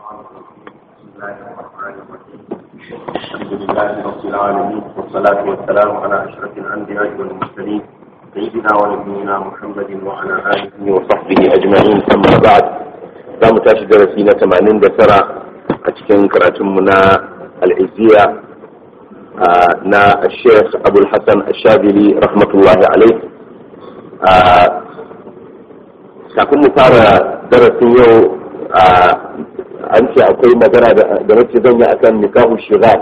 بسم الله الرحمن الرحيم الحمد لله رب العالمين والصلاة والسلام على أشرف الأنبياء والمرسلين سيدنا ونبينا محمد وعلى آله وصحبه أجمعين أما بعد za mu tashi darasi na tamanin da tara a cikin karatunmu na al'izziya na sheikh abul hassan ashabili rahmatullahi alaih kafin mu fara darasin yau an ce akwai magana da nace zan yi akan nikahu shigar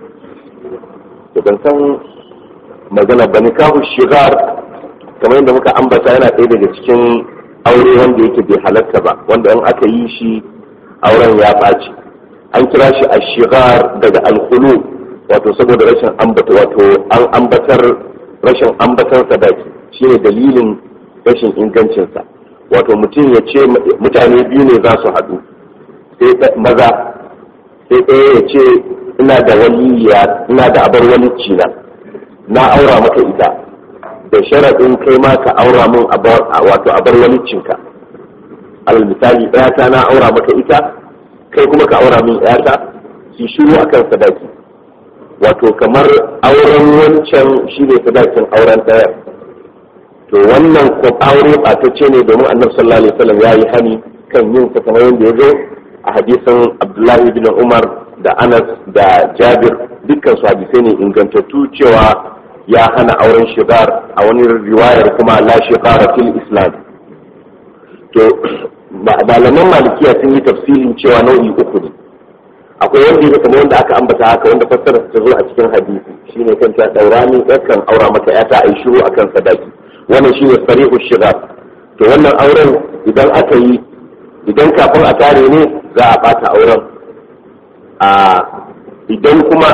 da ban san magana ba nikahu shigar kamar yadda muka ambata yana ɗaya daga cikin aure wanda yake bai halatta ba wanda in aka yi shi auren ya ɓaci an kira shi a shigar daga alhulu wato saboda rashin ambata wato an ambatar rashin ambatar sadaki shine dalilin rashin ingancinsa wato mutum ya ce mutane biyu ne za su haɗu sai maza sai ɗaya ya ce ina da waliya ina da abar walicci na na aura maka ita da sharaɗin kai ma ka aura min wato abar waliccinka alal misali ɗayata na aura maka ita kai kuma ka aura min ɗayata ki shiru akan sadaki wato kamar auren wancan shi ne sadakin auren ɗaya to wannan ko aure ɓatacce ne domin annabi sallallahu alaihi wasallam ya yi hani kan yin sa kamar yadda ya zo a hadisin abdullahi bin umar da anas da jabir dukkan su hadisai ne ingantattu cewa ya hana auren shigar a wani riwayar kuma la shigara fil islam to malaman malikiya sun yi tafsilin cewa nau'i uku ne akwai wanda ya kamar wanda aka ambata haka wanda fassara ta zo a cikin hadisi shine kan ta daura ni yakan aura maka yata ai shiru akan sadaki wannan shine sarihu shigar to wannan auren idan aka yi idan kafin a tare ne za a bata auren a idan kuma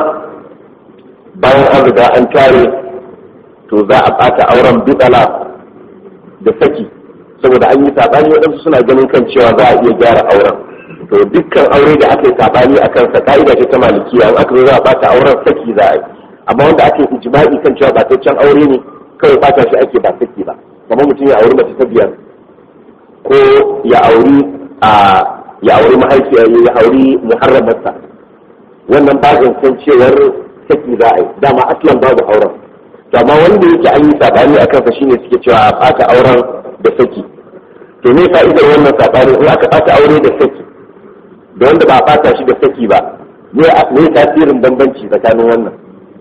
bayan an riga an tare to za a bata auren bidala da saki saboda an yi sabani waɗansu suna ganin kan cewa za a iya gyara auren to dukkan aure da aka yi sabani a kansa ka'ida ce ta malikiya in aka zo za a bata auren saki za a yi amma wanda ake ijma'i kan cewa bataccen aure ne kawai bata shi ake ba saki ba kamar mutum ya auri mace ta biyar ko ya auri a ya auri mahaifiya ya auri muharramarsa wannan ba san cewar saki za a yi dama aslan babu auren to amma wanda yake an yi sabani a kansa shine suke cewa a ɓata auren da saki to me fa'idar wannan sabani in aka ɓata aure da saki da wanda ba a ɓata shi da saki ba me tasirin bambanci tsakanin wannan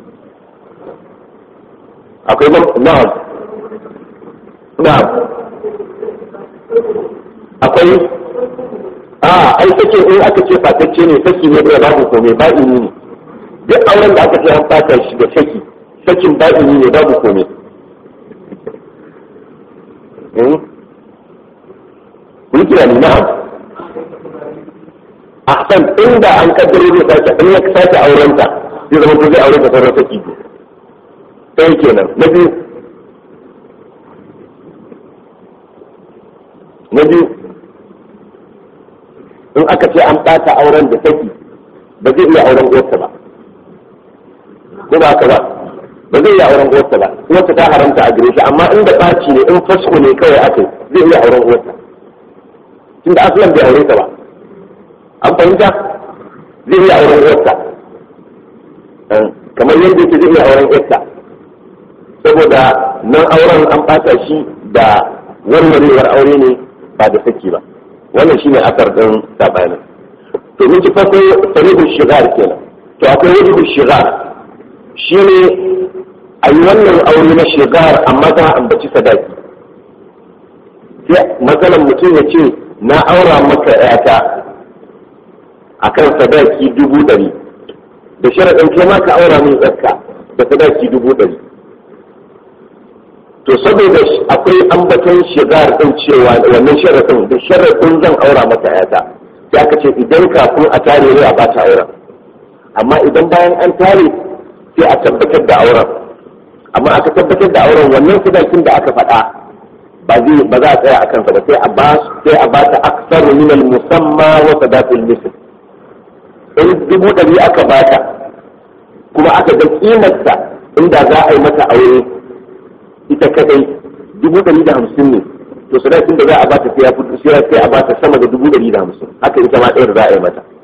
akwai na'am na'am akwai a ai sake in aka ce fatacce ne saki ne da babu komai ba ini ne duk auren da aka ce an fata shi da saki sakin ba ini ne babu komai kun kira ni na'am ahsan inda an kaddaro zai sake in ya sake aurenta zai zama ko zai aure ta sauran saki ɗaya kenan na biyu na biyu in aka ce an ɓata auren da saki ba zai iya auren uwarsa ba ko ba haka ba ba zai iya auren uwarsa ba uwarsa ta haramta a gare shi amma inda ɓaci ne in fasko ne kawai aka zai iya auren uwarsa tunda asalan bai aure ta ba an fahimta zai iya auren uwarsa kamar yadda yake zai iya auren uwarsa saboda nan auren an ɓata shi da warwarewar aure ne ba da saki ba wannan shine asar din sabanin to mun ji farko sarihul shigar kenan to akwai wajibul shigar shine a yi wannan aure na shigar amma ta ambaci sadaki sai matsalan mutum ya ce na aura maka yata akan sadaki dubu ɗari da sharaɗin kai ma ka aura min yarka da sadaki dubu ɗari to saboda akwai ambaton shigar din cewa wannan sharafin da sharafin zan aura maka yata sai aka ce idan kafin a tare ne a bata auren amma idan bayan an tare sai a tabbatar da auren amma aka tabbatar da auren wannan sadakin da aka faɗa ba zai ba za a tsaya a kansa ba sai a ba sai a bata aksar min al musamma wa sadaqil misl in dubu ɗari aka bata kuma aka ga kimarta inda za a yi mata aure ita kadai dubu ɗari da hamsin ne to sadakin da za a bata sai ya fito sai a bata sama da dubu ɗari da hamsin haka ita ma ɗayar za a yi mata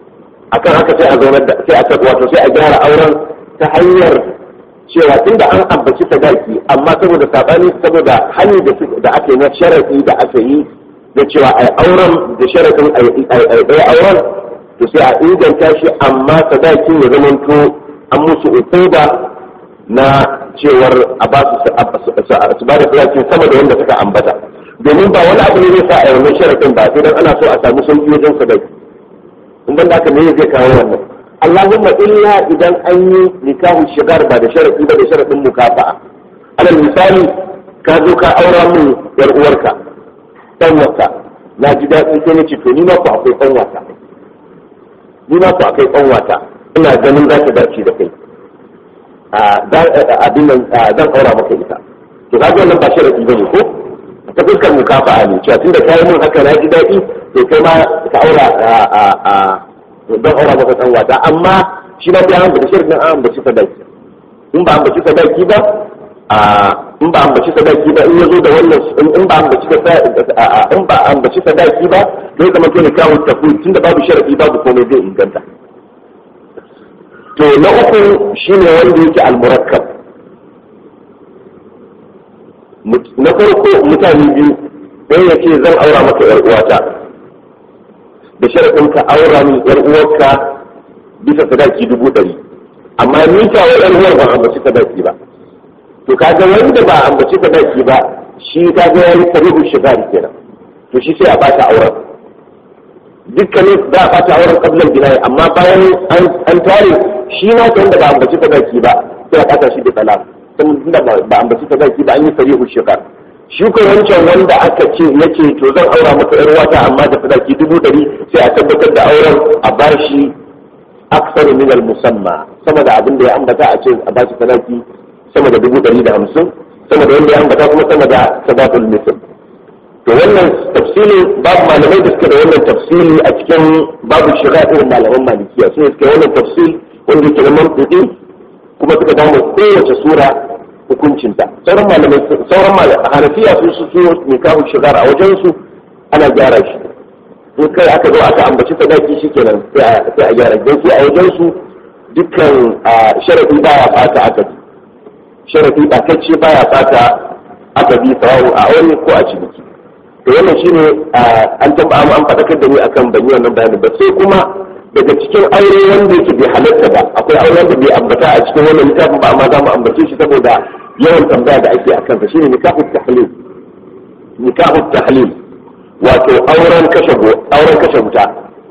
akan haka sai a zaunar da sai a wato sai a gyara auren ta hanyar cewa tunda an ambaci sadaki amma saboda sabani saboda hanyar da aka yi na sharaɗi da aka yi da cewa a auren da sharaɗin a ɗaya auren to sai a inganta shi amma sadakin ya zamanto an musu ukuba na cewar a ba su su ba da sadakin sama da wanda suka ambata domin ba wani abu ne zai sa a wannan sharaɗin ba sai dan ana so a samu sauki wajen sadaki in ban da haka ne zai kawo wannan Allahumma illa idan an yi nikahu shigar ba da sharaɗi ba da sharaɗin mukafa'a alal misali ka zo ka aura min yar uwarka dan wata na ji daɗi sai na ce to ni ma ku akwai ɗan wata ni ma ku akwai ɗan wata ina ganin za ta dace da kai abin nan zan aura maka ita to ka ga wannan ba sharaɗi bane ko ta fuskar mukafa'a ne cewa tunda kai mun haka na ji daɗi to kai ma ka aura don aura maka ɗan wata amma shi na biya da shirin an ambaci sadaki in ba ambaci sadaki ba in ba ambaci sadaki ba in ya zo da wannan in ba ambaci in ba ambaci sadaki ba zai zama kai kawo tafi tunda babu sharadi babu komai zai inganta to na uku shine wanda yake almurakkab na farko mutane biyu ɗaya ya ce zan aura maka yar uwata da sharadin ka aura min yar uwarka bisa sadaki dubu ɗari amma ni ta wa yar uwar ban ambaci sadaki ba to kaga wanda ba ambaci sadaki ba shi kaga yayi tarihu shigari kenan to shi sai a bata auren dukkanin za a bata auren kablan binayi amma bayan an tare shi na ta wanda ba ambaci sadaki ba sai a bata shi da talak tunda ba ambaci sadaki ba an yi tarihu shigar shi ko wancan wanda aka ce yake to zan aura maka yar wata amma da sadaki dubu ɗari sai a tabbatar da auren a bashi aksaru min al-musamma sama da abin da ya ambata a ce a bashi sadaki sama da dubu ɗari da hamsin sama da wanda ya ambata kuma sama da sadatul misl to wannan tafsili babu malamai da suka da wannan tafsili a cikin babu shiga irin malaman malikiya su ne suka wannan tafsil wanda yake na mantuki kuma suka damu kowace sura hukuncinta sauran malamai sauran malamai hanafiya su su su nikahu shigar a wajen su ana gyara shi in kai aka zo aka ambaci sadaki shikenan sai a gyara don a wajen su dukkan sharadi baya fata akadi sharafi ɓatacce baya fata aka bi sawawu a aure ko a ciniki to wannan shine an taba an faɗakar da ni akan ban yi wannan bayanin ba sai kuma daga cikin aure wanda yake bai halatta ba akwai aure wanda bai ambata a cikin wannan littafin ba amma za mu ambace shi saboda yawan tambaya da ake akan sa shine nikahu tahlil nikahu tahlil wato auren kashe auren kashe wuta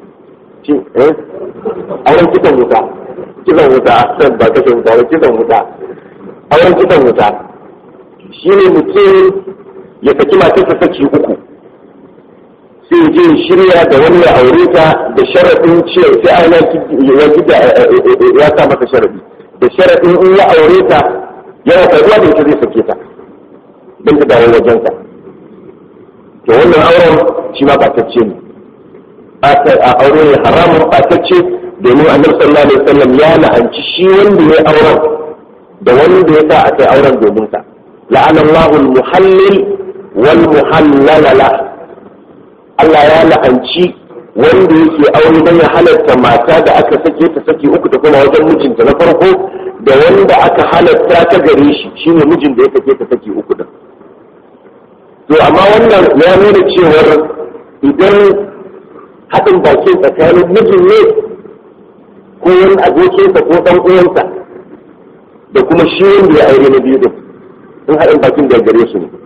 auren kitan wuta kitan wuta ba kashe wuta ba kitan wuta auren kitan wuta shi ne mutum ya saki matarsa saki uku sai je shirya da wani ya aure ta da sharaɗin ce sai ana ya sa masa sharaɗi da sharaɗin in ya aure ta yana karuwa da ita zai sake ta don ta dawo wajensa to wannan auren shi ma batacce ne a aure ne haramun batacce domin annabi sallallahu alaihi wasallam ya la'anci shi wanda ya auren da wanda ya sa a kai auren domin sa la'ana Allahul muhallil wal muhallala la Allah ya la'anci wanda yake aure don ya halatta mata da aka sake ta saki uku ta kuma wajen mijinta na farko da wanda aka halatta ta gare shi shine mijin da ya sake ta saki uku din to amma wannan ya nuna cewar idan haɗin bakin tsakanin mijin ne ko wani abokinsa ko ɗan uwansa da kuma shi wanda ya aure na biyu din in haɗin bakin da gare su ne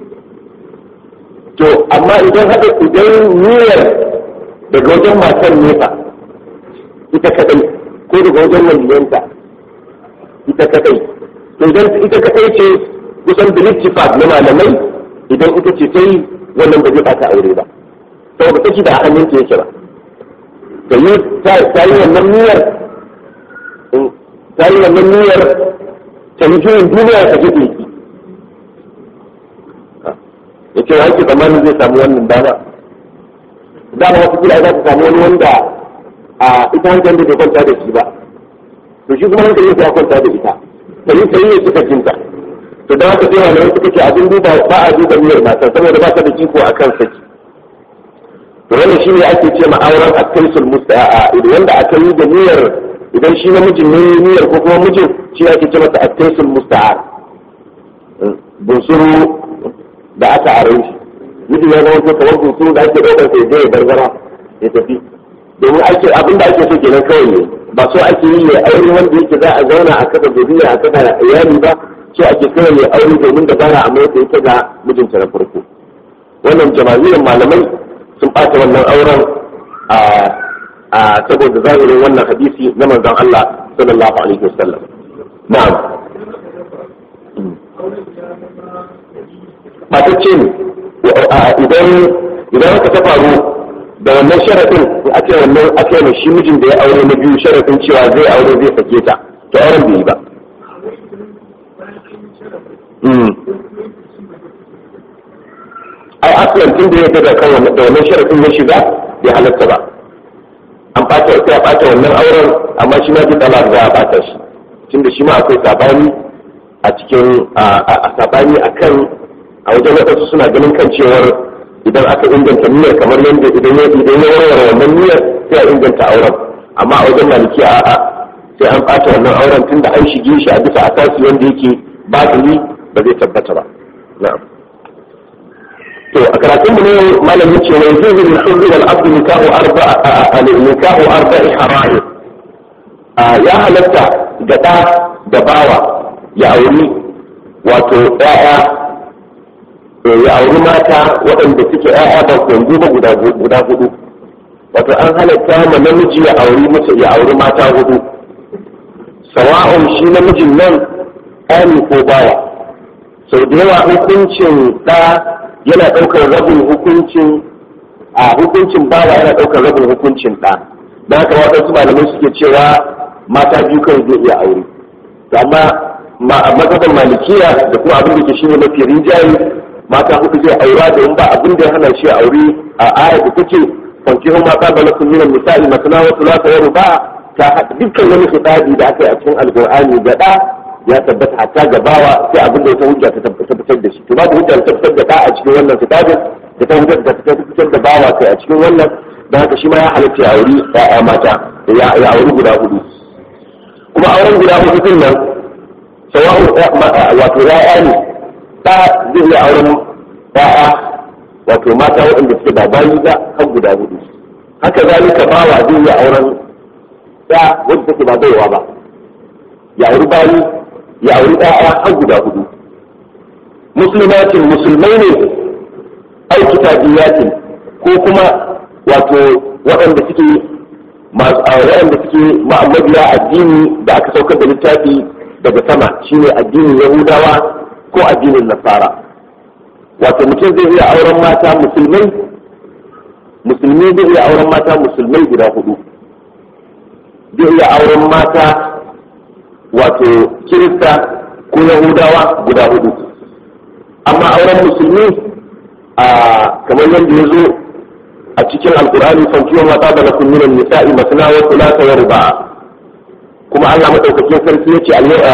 to amma idan haɗa idan niyyar daga wajen matan nefa ita kadai ko daga wajen waliyanta ita kadai to idan ita kadai ce kusan bilittifat na malamai idan ita ce ta yi wannan ba zai ta aure ba saboda take da hannun ta yake ba ta yi wannan niyyar ta yi wannan niyyar ta yi juyin duniya ta gefe ki ya ce wanke zamanin zai samu wannan dama dama wasu kila za ta samu wani wanda a ita hankali da bai kwanta da shi ba to shi kuma hankali ya kwanta da ita ta yi sai ya suka jinta to da haka sai malamai suka ce abin duba ba a duba niyyar mata saboda ba ta da iko a kan saki to wannan shi ne ake ce ma'auren akaisul musta'a wanda aka yi da niyyar idan shi namijin ne niyyar ko kuma mijin shi ake ce masa akaisul musta'a bunsuru da aka are shi miji ya zama ko kamar bunsuru da ake ɗaukar sai zai gargara ya tafi domin ake abin da ake so kenan kawai ne ba so ake yi ne aure wanda yake za a zauna a kada zuriya a kada iyali ba so ake kawai ne aure domin da bara amma yadda yake ga mijinta na farko wannan jama'iyyar malamai sun ɓata wannan auren a saboda zahirin wannan hadisi na manzon Allah sallallahu alaihi wasallam na'am matacce ne idan idan aka ta faru da wannan sharafin in ake wannan ake mai shi mijin da ya aure na biyu sharafin cewa zai aure zai sake ta to auren bai yi ba ai asiyan tun da ya ga kan wannan da wannan sharafin ya shiga bai halatta ba an bata sai a bata wannan auren amma shi ma ji talak za a bata shi tunda shi ma akwai sabani a cikin a sabani akan a wajen waɗansu suna ganin kan cewar idan aka inganta niyyar kamar yadda idan ya idan ya warware wannan niyyar sai a inganta auren amma a wajen maliki a a sai an ɓata wannan auren tunda an shige shi a bisa asasi wanda yake batili ba zai tabbata ba na'am to a karatun mu ne malam yace wa yajuzu lil hurri wal abd nikahu arba'a nikahu arba'i hara'ir ya halatta ga da da bawa ya auri wato ƴaƴa ya auri mata waɗanda suke ‘ya'ya ba kwanzu ba guda hudu wato an halatta ma namiji ya auri mace ya auri mata hudu sawa'un shi namijin nan ɗani ko bawa sau da yawa hukuncin ɗa yana ɗaukar rabin hukuncin a hukuncin bawa yana ɗaukar rabin hukuncin ɗa da haka waɗansu malamai suke cewa mata biyu kan zai iya aure amma mazhaban malikiya da kuma abin da ke shine mafi rinjaye mata hudu zai aura da in ba abin da ya hana shi aure a ayar da take fankihu ma qaba lakum min an-nisa'i matna wa thulatha wa ruba' ta dukkan wani khitabi da aka yi a cikin alqur'ani da da ya tabbata hatta gabawa sai abin da ta hujja ta tabbatar da shi to babu hujja ta tabbatar da da a cikin wannan khitabin da ta hujja ta tabbatar da bawa kai a cikin wannan da haka shi ma ya halatta ya auri ya'ya mata ya auri guda hudu kuma auren guda hudu din nan sawa'u wato ya'ya ne ta zai iya auren ba'a wato mata waɗanda suke ba bayi ba har guda hudu haka zalika bawa zai iya auren ya wadda take ba baiwa ba ya auri bayi ya auri ɗaya har guda hudu musulmatin musulmai ne ai kitabiyatin ko kuma wato waɗanda suke masu waɗanda suke ma'amabiya addini da aka saukar da littafi daga sama shine addinin yahudawa ko addinin nasara wato mutum zai iya auren mata musulmai musulmi zai iya auren mata musulmai guda hudu zai iya auren mata wato kirista ko yahudawa guda hudu amma auren musulmi a kamar yadda ya zo a cikin alkur'ani fankiyon mata da na kunnunan nisa'i masana wa kulata wa ruba'a kuma Allah madaukakin sarki yace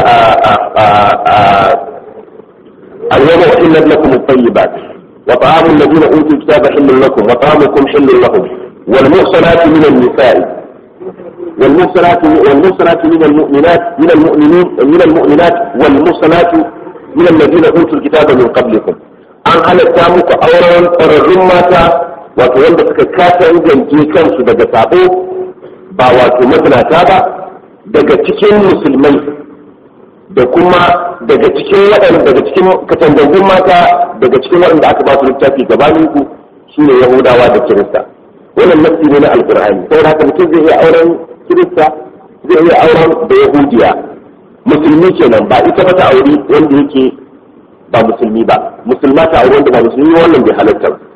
اليوم أحلت لكم الطيبات وطعام الذين أوتوا الكتاب حل لكم وطعامكم حل لهم والمحصنات من النساء والمحصنات والمحصنات من المؤمنات من المؤمنين من المؤمنات والمحصنات من الذين أوتوا الكتاب من قبلكم an halatta muku auren ƙwararrun mata wato wanda suka kasa ingance kansu daga sabo ba wato mazinata ba daga cikin musulmai da kuma daga cikin waɗanda daga cikin katangangun mata daga cikin waɗanda aka ba su littafi gabanin ku shine yahudawa da kirista wannan nafsi ne na alqur'ani saboda haka mutum zai iya auren kirista zai iya auren da yahudiya musulmi kenan ba ita ba ta auri wanda yake ba musulmi ba musulma ta auri wanda ba musulmi wannan bai halatta ba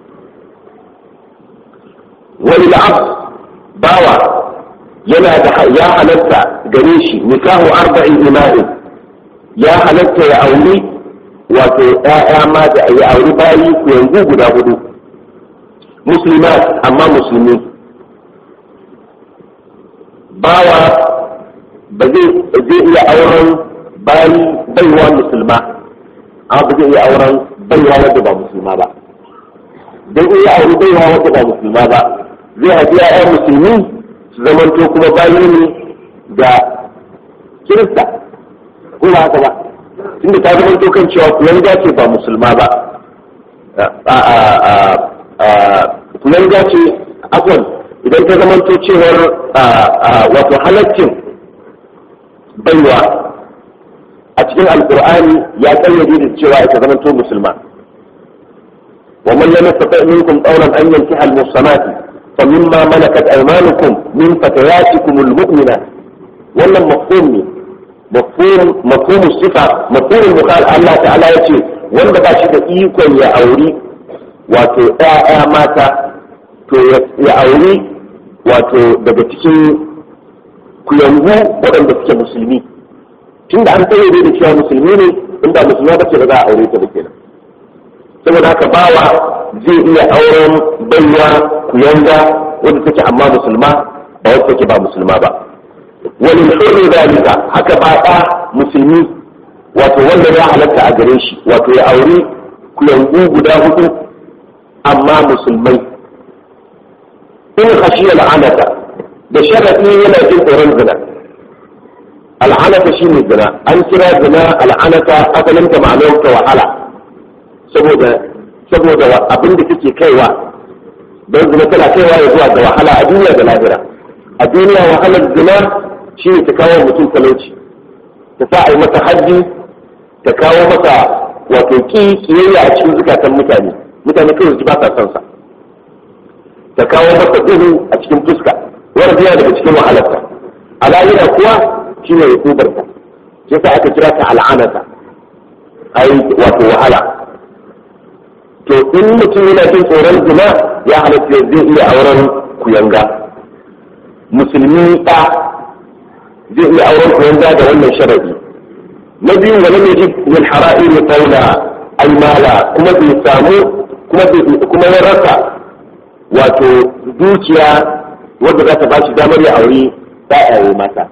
wani la'ab bawa yana da ya halatta gare shi nikahu arba'in ima'in ya halatta ya auri wato ‘ya'ya mata ya auri bayi ku yanzu guda hudu musulmat amma musulmi bawa ba zai iya auren bayi baiwa musulma amma ba zai iya auren baiwa wadda ba musulma ba don in ya auri baiwa wanda ba musulma ba zai haifi ya'yan musulmi su zamanto kuma bayi ne ga kirista ko ba haka ba tunda ta zamanto kan cewa kuyanga ce ba musulma ba kuyanga ce afwan idan ta zamanto cewar wato halaccin baiwa a cikin alkur'ani ya kayyade da cewa ita zamanto musulma ومن لم يستطع منكم قولا ان ينكح المحصنات فمما ملكت ايمانكم من فتياتكم المؤمنات wannan mafhum ne mafhum mafhum sifa mafhum mukhal Allah ta'ala yace wanda ba shi da ikon ya auri wato ƴaƴa mata to ya auri wato daga cikin kuyangu waɗanda suke musulmi tunda an tsaye da cewa musulmi ne inda musulma ba ce ba za a aure ta ba kenan saboda haka bawa zai iya auren baiwa kuyanga wadda take amma musulma ba wadda take ba musulma ba wani hurri dalika haka ba ɗa musulmi wato wanda ya halatta a gare shi wato ya auri kuyangu guda hudu amma musulmai in khashiya la'anata da sharadi yana jin tsoron zina al'anata shine zina an kira zina al'anata asalin ta ma'anar ta wahala saboda saboda abin da take kaiwa don zina tana kaiwa ya zuwa ga wahala a duniya da lahira a duniya wahalar zina shi ne ta kawo mutum talauci ta sa a yi masa haddi ta kawo masa wato ki kiyayya a cikin zukatan mutane mutane kawai ji ba sa son sa ta kawo masa duhu a cikin fuska wani biya daga cikin wahalarta a lahira kuwa shi ne hukubarta shi yasa aka kira ta al'anata ai wato wahala to in mutum yana jin tsoron zina ya halatta zai iya auren kuyanga musulmi ɗa zai iya auren kuyanga da wannan sharadi na biyu wani ne ji min hara'ir qawla ay mala kuma bai samu kuma kuma ya rasa wato dukiya wanda za ta ba shi damar ya aure ɗaya mata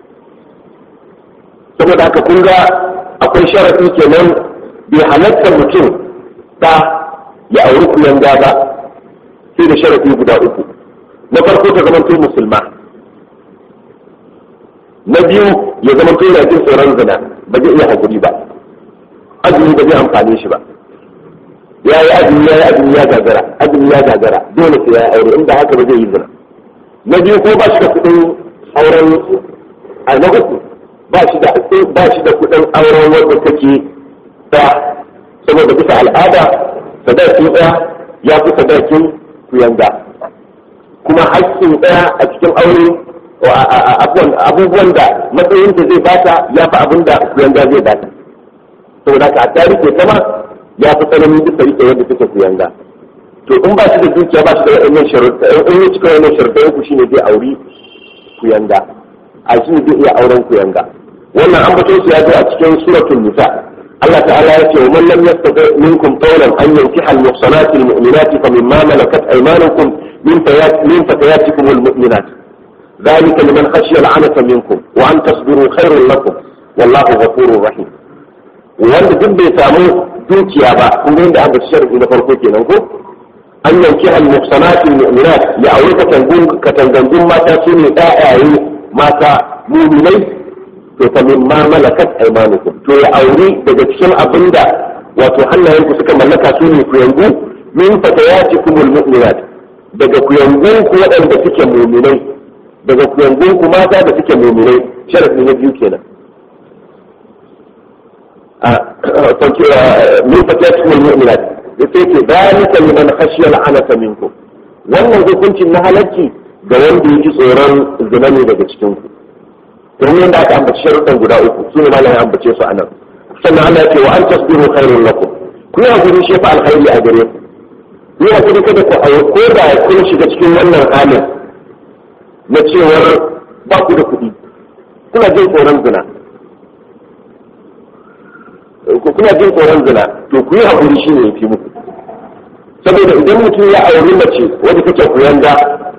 saboda haka kun ga akwai sharadi kenan bai halatta mutum ba ya auri kuyan gaba sai da sharafi guda uku na farko ta zama musulma na biyu ya zama to yana jin tsoron zina ba zai iya hakuri ba azumi ba zai amfane shi ba ya yi azumi ya yi azumi ya gagara azumi ya gagara dole sai ya yi aure inda haka ba zai yi zina na biyu ko ba shi da kuɗin auren a na uku ba shi da ba shi da kuɗin auren wanda take ta saboda bisa al'ada sadakin ɗaya ya fi sadakin kuyanga kuma haƙƙin ɗaya a cikin aure abubuwan da matsayin da zai bata ya fi abin da kuyanga zai bata saboda ka ta rike sama ya fi tsananin bisa rike yadda take kuyanga to in ba shi da dukiya ba shi da wa'annan sharuɗa in ya cika wannan sharuɗa uku shine zai auri kuyanga a shi ne zai iya auren kuyanga wannan an bato su ya zo a cikin suratul nisa Allah ta'ala ya ce wa man lam yastati minkum qawlan an yankiha al-muhsanati al-mu'minati fa mimma malakat aymanukum min fayat min fatayatikum al-mu'minat ذلك لمن خشي العنة منكم وأن تصبروا خير لكم والله غفور رحيم wanda duk bai samu dukiya ba kun ga inda aka sharhi na farko kenan ko an yanki al-muhsanati al-mu'minat ya aure katangun katangangun mata su ne ɗayaye mata mu'minai to fa min ma malakat aymanukum to ya aure daga cikin abinda wato hannayenku suka mallaka su ne kuyangu min fatayatikum al-mu'minat daga kuyangun ku waɗanda suke mu'minai daga kuyangun ku mata da suke mu'minai sharafi na biyu kenan min fatayatikum al-mu'minat sai ke dalika liman khashiya al'anata minkum wannan hukuncin na halarci ga wanda yake tsoron zina ne daga cikin ku domin yadda aka ambaci sharuɗan guda uku su ne malamin ambace su anan sannan Allah ya ce wa an tasbiru khairun lakum ku yi hakuri shi fa alkhairi a gare ku ku yi hakuri kada ku ayo ko da kun shiga cikin wannan halin na cewar ba ku da kuɗi kuna jin tsoron zina kuna jin tsoron zina to ku yi hakuri shi ne ya fi muku saboda idan mutum ya auri mace wadda take kuyanga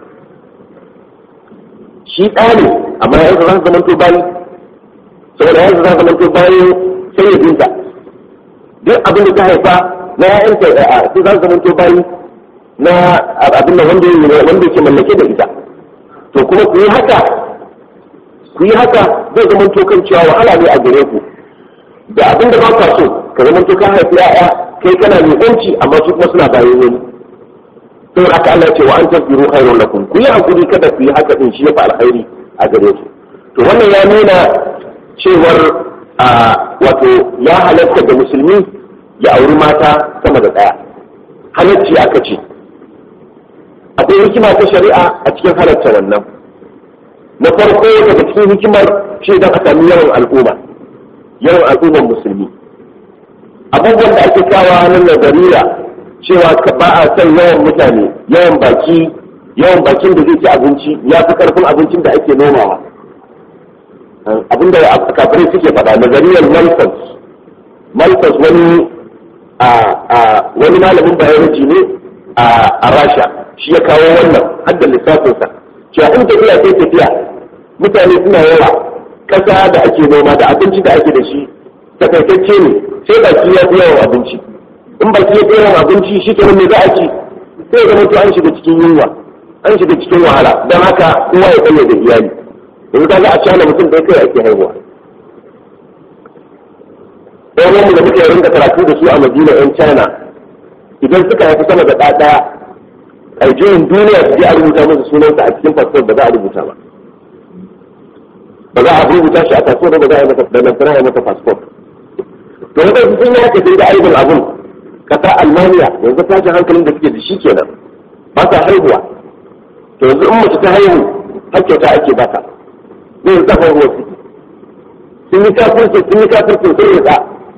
shi ɗa ne amma yanzu za su zama to bayi saboda yanzu za su zama to bayi sai ya binta duk abin da ta haifa na ya'yanta a sai za su zama to bayi na abin da wanda wanda yake mallake da ita to kuma ku yi haka ku yi haka zai zama to kan cewa wahala ne a gare ku da abin da ba ka so ka zama to ka haifi ya'ya kai kana mai yanci amma su kuma suna bayan wani sai haka Allah ce wa an tasbiru khairun lakum ku yi hakuri kada ku yi haka din shi ya fa alkhairi a gare ku to wannan ya nuna cewar a wato ya halatta da musulmi ya auri mata sama da daya halacci aka ce akwai hikima ta shari'a a cikin halatta wannan na farko daga cikin hikimar shi don a sami yawan al'umma yawan al'ummar musulmi abubuwan da ake kawo hannun nazariya cewa ka ba a son yawan mutane yawan baki yawan bakin da zai ci abinci ya fi karfin abincin da ake nomawa abinda kafirai suke faɗa nazariyar malfas malfas wani wani malamin biology ne a rasha shi ya kawo wannan hadda lissafinsa cewa in tafiya sai tafiya mutane suna yawa ƙasa da ake noma da abinci da ake da shi takaitacce ne sai baki ya fi yawan abinci in baki ya fi yawan abinci shi kenan me za a ci sai zama to an shiga cikin yunwa an shiga cikin wahala don haka kowa ya tsaye da iyali yanzu ka ga a cana mutum da kai ake haihuwa ɗan wani da muke rinka karatu da su a madina yan china idan suka haifi sama da ɗaya a jirin duniya su je a rubuta musu sunansa a cikin fasfot ba za a rubuta ba ba za a rubuta shi a fasfot ba za a yi masa da lantana ya masa fasfot to wanda su sun yi haka sai da aibin abun kasa almaniya yanzu tashin hankalin da suke da shi kenan ba sa haihuwa to yanzu in mace ta haihu hakkauta ake ba ta zai zafa ruwa ciki sun yi kafirci sun yi kafirci sun yi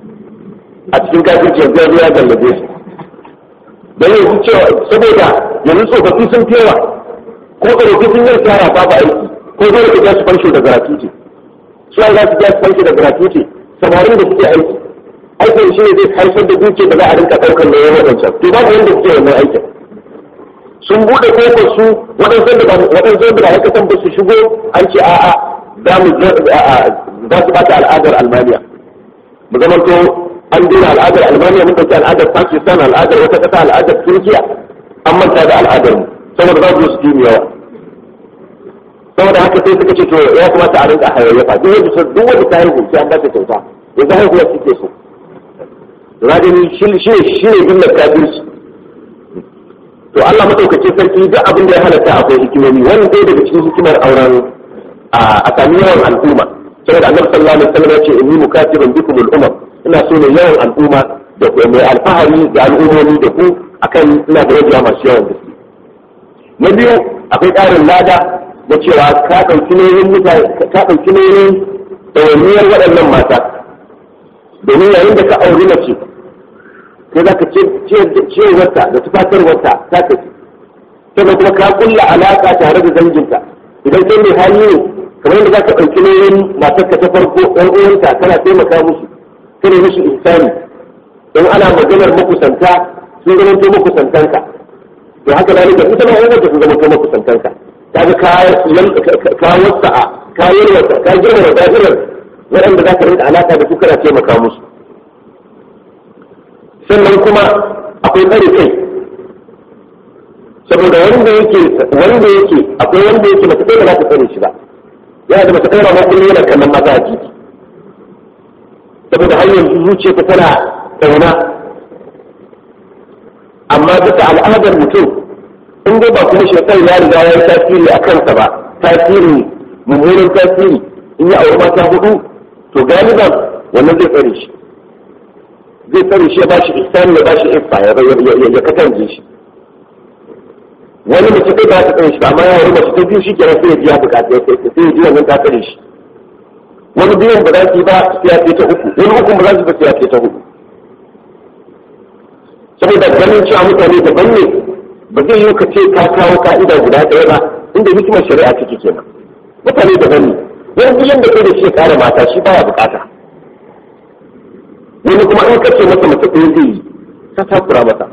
a cikin kafirci yanzu ya zuwa gallabe su don yanzu cewa saboda yanzu tsofaffi sun fewa ko tsofaffi sun yi tsara babu aiki ko zai rika jasu fansho da gratuity su an za su jasu fansho da gratuity samarin da suke aiki aikin shi ne zai haifar da duke da za a rinka ɗaukar da yawan wancan to babu wanda suke wannan aikin sun buɗe kofar su waɗansu da waɗansu da aikatan ba su shigo an ce a'a za mu za su bata al'adar almaniya mu zamanto an dina al'adar almaniya mun ɗauki al'adar pakistan al'adar wata ƙasa al'adar turkiya an manta da al'adar mu saboda za su su yawa saboda haka sai suka ce to ya kamata a rinka hayayyafa duk wanda duk wanda ta haihu sai an ba ta kyauta yanzu haihuwa suke so rajini shi ne shi ne jumlar kafirci to Allah madaukake sarki duk abin da ya halatta akwai hikimomi wannan dai daga cikin hikimar auren a sami yawan al'umma saboda annabi sallallahu alaihi wasallam ya ce inni mukatibun bikum al-umam ina so ne yawan al'umma da ku mai alfahari da al'ummomi da ku akan ina da rajiya masu yawan gaske na biyu akwai ƙarin lada da cewa ka ɗauki nauyin mutane ka ɗauki nauyin ɗawainiyar waɗannan mata domin yayin da ka auri mace sai za ka ciyarwarta da tufatarwarta ta tafi sannan kuma ka kulla alaƙa tare da danginta idan kai mai hali ne kamar yadda za ka ɗauki nauyin matarka ta farko ɗan uwanta kana taimaka musu kana musu ihsani in ana maganar makusanta sun zama to makusantanka to haka da nika ita ma wanda sun zama to makusantanka kaga ka ka wasa'a ka yalwata ka girma da da'irar waɗanda za ka rinka alaƙa da su kana taimaka musu sannan kuma akwai tsare kai saboda wanda yake wanda yake akwai wanda yake mace kai ba za ta tsare shi ba yana da mace kai ma kullum yana kallon maza a jiki saboda har yanzu zuciya ta tana tsauna amma bisa al'adar mutum in dai ba kuma shekar ya riga ya yi tasiri a kansa ba tasiri mummunan tasiri in ya auri mata hudu to galiban wannan zai tsare shi zai tsare shi ya ba shi ihsani ya ba shi ifa ya katanje shi wani mace kai ba ta tsare shi ba amma ya wani mace ta biyu shi kenan sai ya biya bukata sai ya ji wannan ta tsare shi wani biyan ba za su yi ba sai ya ce ta uku wani uku ba za su ba sai ya ce ta hudu saboda ganin cewa mutane daban ne ba zai yi ka ce ka kawo ka'ida guda ɗaya ba inda hikimar shari'a take kenan mutane daban ne wani biyan da kai da shi ya kare mata shi baya bukata wani kuma in kace masa mace ɗaya zai yi ka takura mata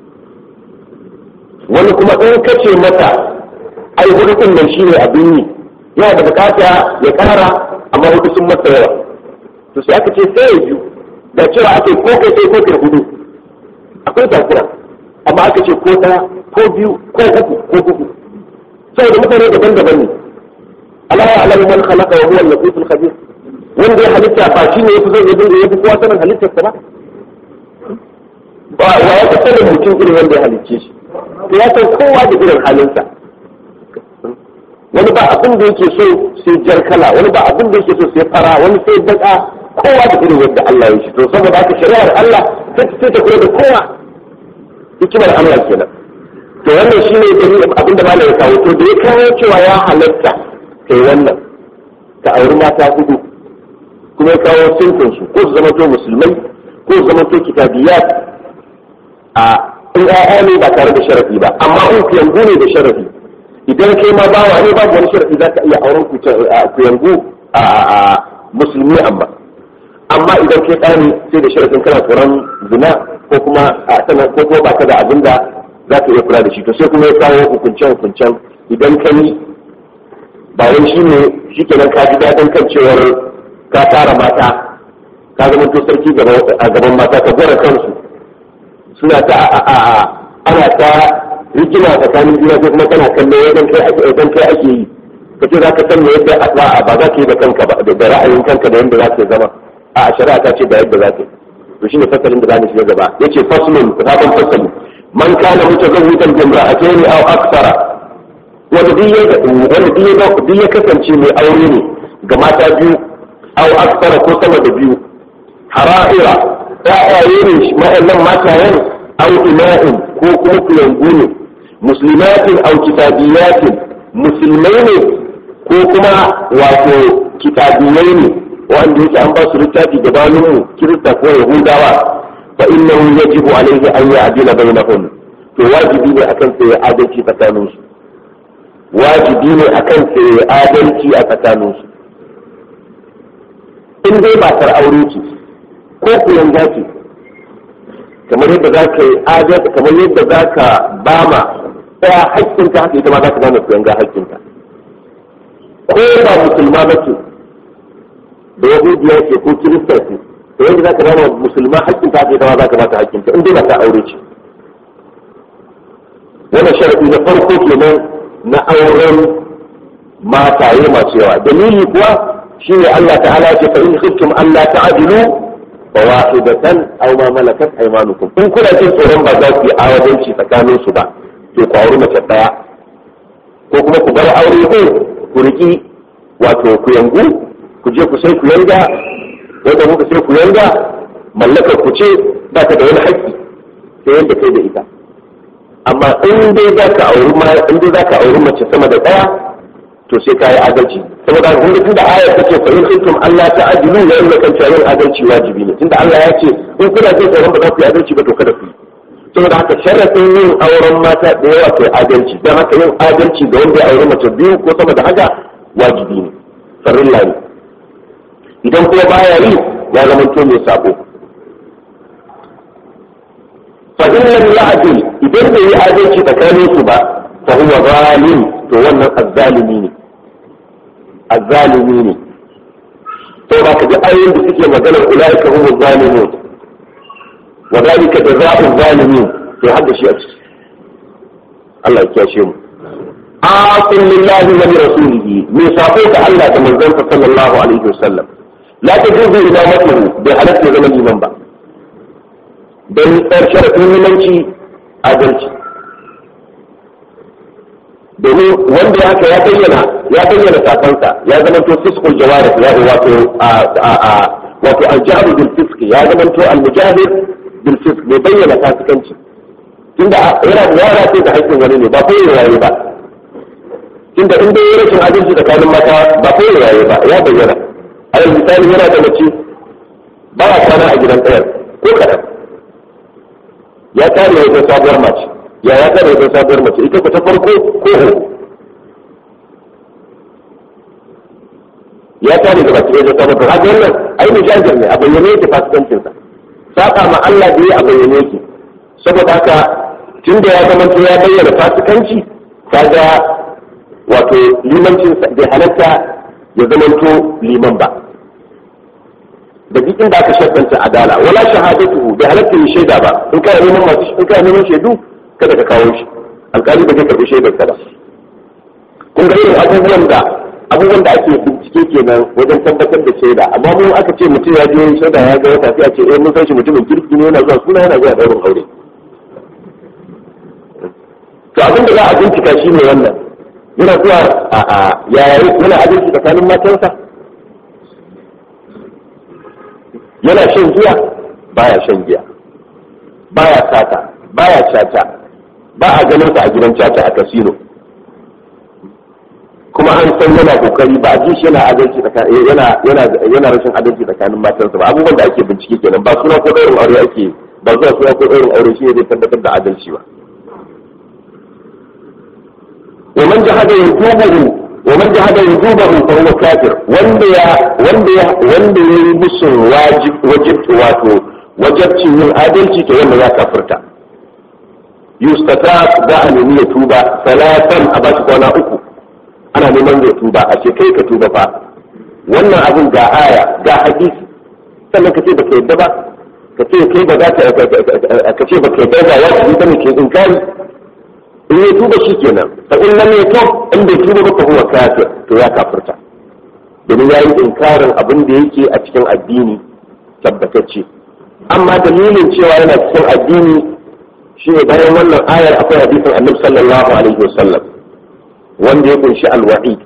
wani kuma in kace mata ai hudu ɗin nan shi ne abin yi yana da bukata ya kara amma hudu sun masa yawa to sai aka ce sai ya biyu da cewa ake ko kai sai ko kai hudu akwai takura amma aka ce ko ɗaya ko biyu ko uku ko uku saboda mutane daban-daban ne Allah ya alamu man khalaqa wa huwa al-latiful khabir wanda ya halitta ba shi ne yafi zai dinga yafi kowa sanin halittar sa ba ba wa ya sanin mutum irin wanda ya halicce shi to ya san kowa da irin halinsa wani ba abin da yake so sai jar kala wani ba abin da yake so sai fara wani sai baka kowa da irin yadda Allah ya shi to saboda haka shari'ar Allah sai ta kula da kowa hikimar Allah kenan to wannan shine dalilin abin da malai ya kawo to da ya kawo cewa ya halatta kai wannan ka auri mata hudu kuma ya kawo sintin su ko su zama to musulmai ko su zama to kitabiyat a in ƴaƴa ne ba tare da sharafi ba amma in kuyangu ne da sharafi idan kai ma bawa ne babu wani sharafi za ka iya auren kuyangu a musulmi amma amma idan kai ɗa ne sai da sharafin kana tsoron zina ko kuma a sanar ko kuma ba ka da abin da za ka iya kula da shi to sai kuma ya kawo hukuncen hukuncen idan ka yi ba wai shi ne shi kenan ka ji daɗin kan cewar ka tara mata ka zama to sarki a gaban mata ka gwara kansu suna ta ana ta rigima tsakanin juna ko kuma kana kallo idan kai ake idan kai ake yi kace za ka san me yadda a ba za ka yi da kanka ba da ra'ayin kanka da yadda za ka zama a shari'a ta ce da yadda za ka yi to shine fasalin da za mu shiga gaba yace faslun sabon fasali man kana mutazawwijan bi imra'atayn aw akthara wanda duk ya wanda duk ya kasance mai aure ne ga mata biyu aw akthara ko sama da biyu hara'ira ta'aye ne ma'annan matayen aw ima'in ko kuma kuyangu ne muslimatin aw kitabiyatin musulmai ne ko kuma wato kitabiyai ne wanda yake an ba su littafi gabanin mu kirista ko yahudawa fa innahu yajibu alayhi an ya'dila bainahum to wajibi ne akan sai adalci tsakanin su wajibi ne akan sai adalci a tsakanin su in dai ba tar aure ce ko kuyan ce kamar yadda za ka yi adalci kamar yadda za ka ba ma ɗaya haƙƙinta haka ita ma za ka ba ma kuyan ga haƙƙinta ko ba musulma ba ce da yahudiya ce ko kirista ce to yadda za ka ba musulma haƙƙin ta ita ma za ka ba ta haƙƙin ta in dai ba ta aure ce wannan sharadi na farko kenan na auren mataye masu yawa dalili kuwa shine Allah ta'ala ce fa in khiftum alla ta'dilu fa wahidatan aw ma malakat aymanukum in kuna jin tsoron ba za ku yi awadanci tsakanin su ba to ku auri mace daya ko kuma ku bar aure ko ku riki wato ku yangu ku je ku sai ku yanga wanda kuka sai ku yanga mallakar ku ce ba ta da wani haƙƙi sai yanda kai da ita amma in dai za ka auri ma in dai za ka auri mace sama da ɗaya to sai ka yi adalci saboda kun ga tunda ayar take fa in kuntum Allah ta'dilu ya inna kan yin adalci wajibi ne tunda Allah ya ce in kuna jin tsoron ba za ku yi adalci ba to kada ku yi saboda haka sharafin yin auren mata da yawa kai adalci don haka yin adalci ga wanda ya auri mace biyu ko sama da haka wajibi ne farilla ne idan kuma baya yi ya zama to mai sabo fa in lam ya'dil idan bai yi adalci tsakanin su ba fa huwa zalim to wannan azzalimi ne azzalimi ne to ba ka ji ayoyin da suke maganar ulaika humu zalimun wa dalika jazaa'u zalimin to hadda shi a ciki Allah ya kiyashe mu aqul lillahi wa li rasulihi me sako ga Allah da manzon sallallahu alaihi wasallam la tajuzu imamatuhu bai halatta zaman liman ba don tsar sharafin limanci adalci domin wanda ya ya bayyana ya bayyana sakonsa ya zama to fiskul jawarih ya wato wato aljahu bil fisk ya zama to almujahid bil fisk bai bayyana fasikanci tunda yana da yara sai da haƙƙin wani ne ba ko yayi ba tunda in dai rashin adalci tsakanin mata ba ko yayi ba ya bayyana alal misali yana da mace ba a kwana a gidan ɗayar ko kaɗan ya tare wajen sabuwar mace ya ya tare wajen sabuwar mace ita ku ta farko ko uku ya tare da baki wajen sabuwar mace haka wannan ai mu jajir ne a bayyane yake fasikancin sa saka ma Allah da ya a bayyane yake saboda haka tunda ya zama ya bayyana fasikanci kaga wato limancin bai halatta ya zamanto liman ba da duk inda aka shaddanta adala wala shahadatuhu bai halatta yi shaida ba in kana neman masu in kana neman shaidu kada ka kawo shi alƙali ba zai karɓi shaidar ka ba kun ga irin abubuwan da abubuwan da ake bincike kenan wajen tabbatar da shaida amma mu aka ce mutum ya je shaida ya ga wata sai a ce eh mun san shi mutumin kirki ne yana zuwa suna yana zuwa daurin aure to abin da za a bincika shi ne wannan yana zuwa a a yaya yana adalci tsakanin matansa yana shan giya baya shan giya baya sata baya caca ba a ganin sa a gidan caca a kasino kuma an san yana kokari ba a ji shi yana adalci tsakanin yana yana yana rashin adalci tsakanin matansa ba abubuwan da ake bincike kenan ba suna ko ɗaurin aure ake ba zuwa suna ko ɗaurin aure shi ne zai tabbatar da adalci ba ومن جحد وجوبه ومن جحد وجوبه فهو كافر wanda ya wanda ya wanda ya yi musun wajib wajib wato wajibcin yin adalci to wanda ya kafirta yustata da a nemi ya tuba salatan a bashi kwana uku ana neman ya tuba a ce kai ka tuba fa wannan abin ga aya ga hadisi sannan ka ce baka yadda ba ka ce kai ba za ka ka ce baka yadda ba ya ce bane ke inkari in ya tuba shi kenan fa in lam yatub in bai tuba ba fa huwa kafir to ya kafirta domin ya yi inkarin abin da yake a cikin addini tabbatacce amma dalilin cewa yana cikin addini shine bayan wannan ayar akwai hadisin annabi sallallahu alaihi wasallam wanda ya kunshi alwa'id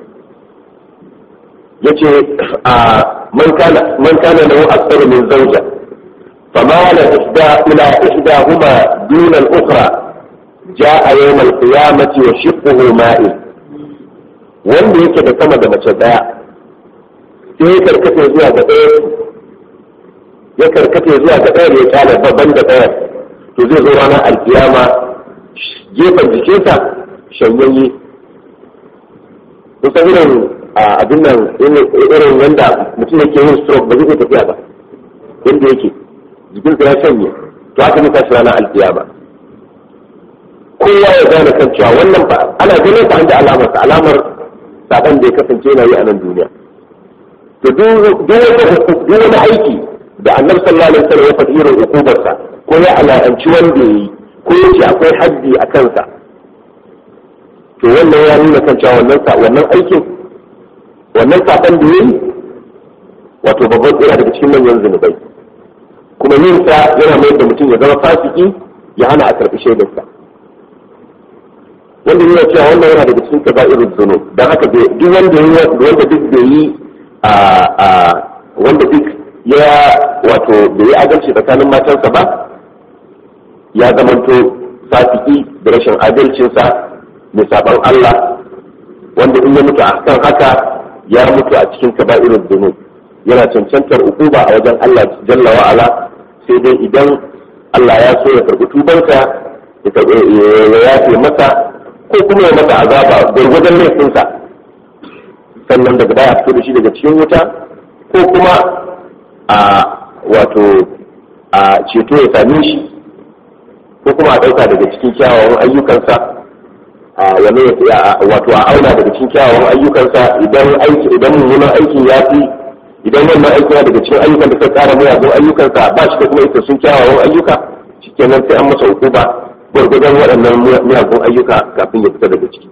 yace a man kana man kana lahu akthar min zawja فمال إحدى إلى إحداهما دون الأخرى جاء يوم القيامة وشقه مائل wanda yake da sama da mace daya sai ya karkata zuwa ga ɗaya ya karkata zuwa ga ɗaya ya kyale babban da ɗaya to zai zo ranar alkiyama gefen jikinsa shanyayye kusan irin abin nan irin wanda mutum yake yin stroke ba zai tafiya ba yadda yake jikinsa ya shanye to haka ne tashi ranar alkiyama kowa ya gane kan cewa wannan ba ana ganin sa an da alamar sa alamar saban da ya kasance yana yi a nan duniya to duk wani aiki da annabi sallallahu alaihi wasallam ya faɗi irin hukubarsa ko ya ala'anci wanda ya yi ko ya ce akwai haddi a kansa to wannan ya nuna kan cewa wannan wannan aikin wannan saban da ya yi wato babban tsira daga cikin manyan zunubai kuma yin sa yana mai da mutum ya zama fasiki ya hana a karɓi shaidarsa wanda yana cewa wannan yana daga cikin kaba'irul zunub dan haka duk wanda wanda duk bai yi a wanda duk ya wato bai yi adalci tsakanin matansa ba ya zamanto fasiki da rashin adalcinsa mai saban Allah wanda in ya mutu a kan haka ya mutu a cikin kaba'irul zunub yana cancantar ukuba a wajen Allah jalla wa'ala sai dai idan Allah ya so ya karɓi tubansa ya yafe masa ko kuma ya masa azaba gwargwadon laifinsa sannan daga baya fito da shi daga cikin wuta ko kuma a wato a ceto ya same shi ko kuma a ɗauka daga cikin kyawawan ayyukansa a wani wato a auna daga cikin kyawawan ayyukansa idan aiki idan mummunan aikin ya fi idan wannan aiki daga cikin ayyukan da suka tsara miyagun ayyukansa ba shi da kuma ita sun kyawawan ayyuka shikenan sai an masa hukuma gwargwadon waɗannan miyagun ayyuka kafin ya fita daga ciki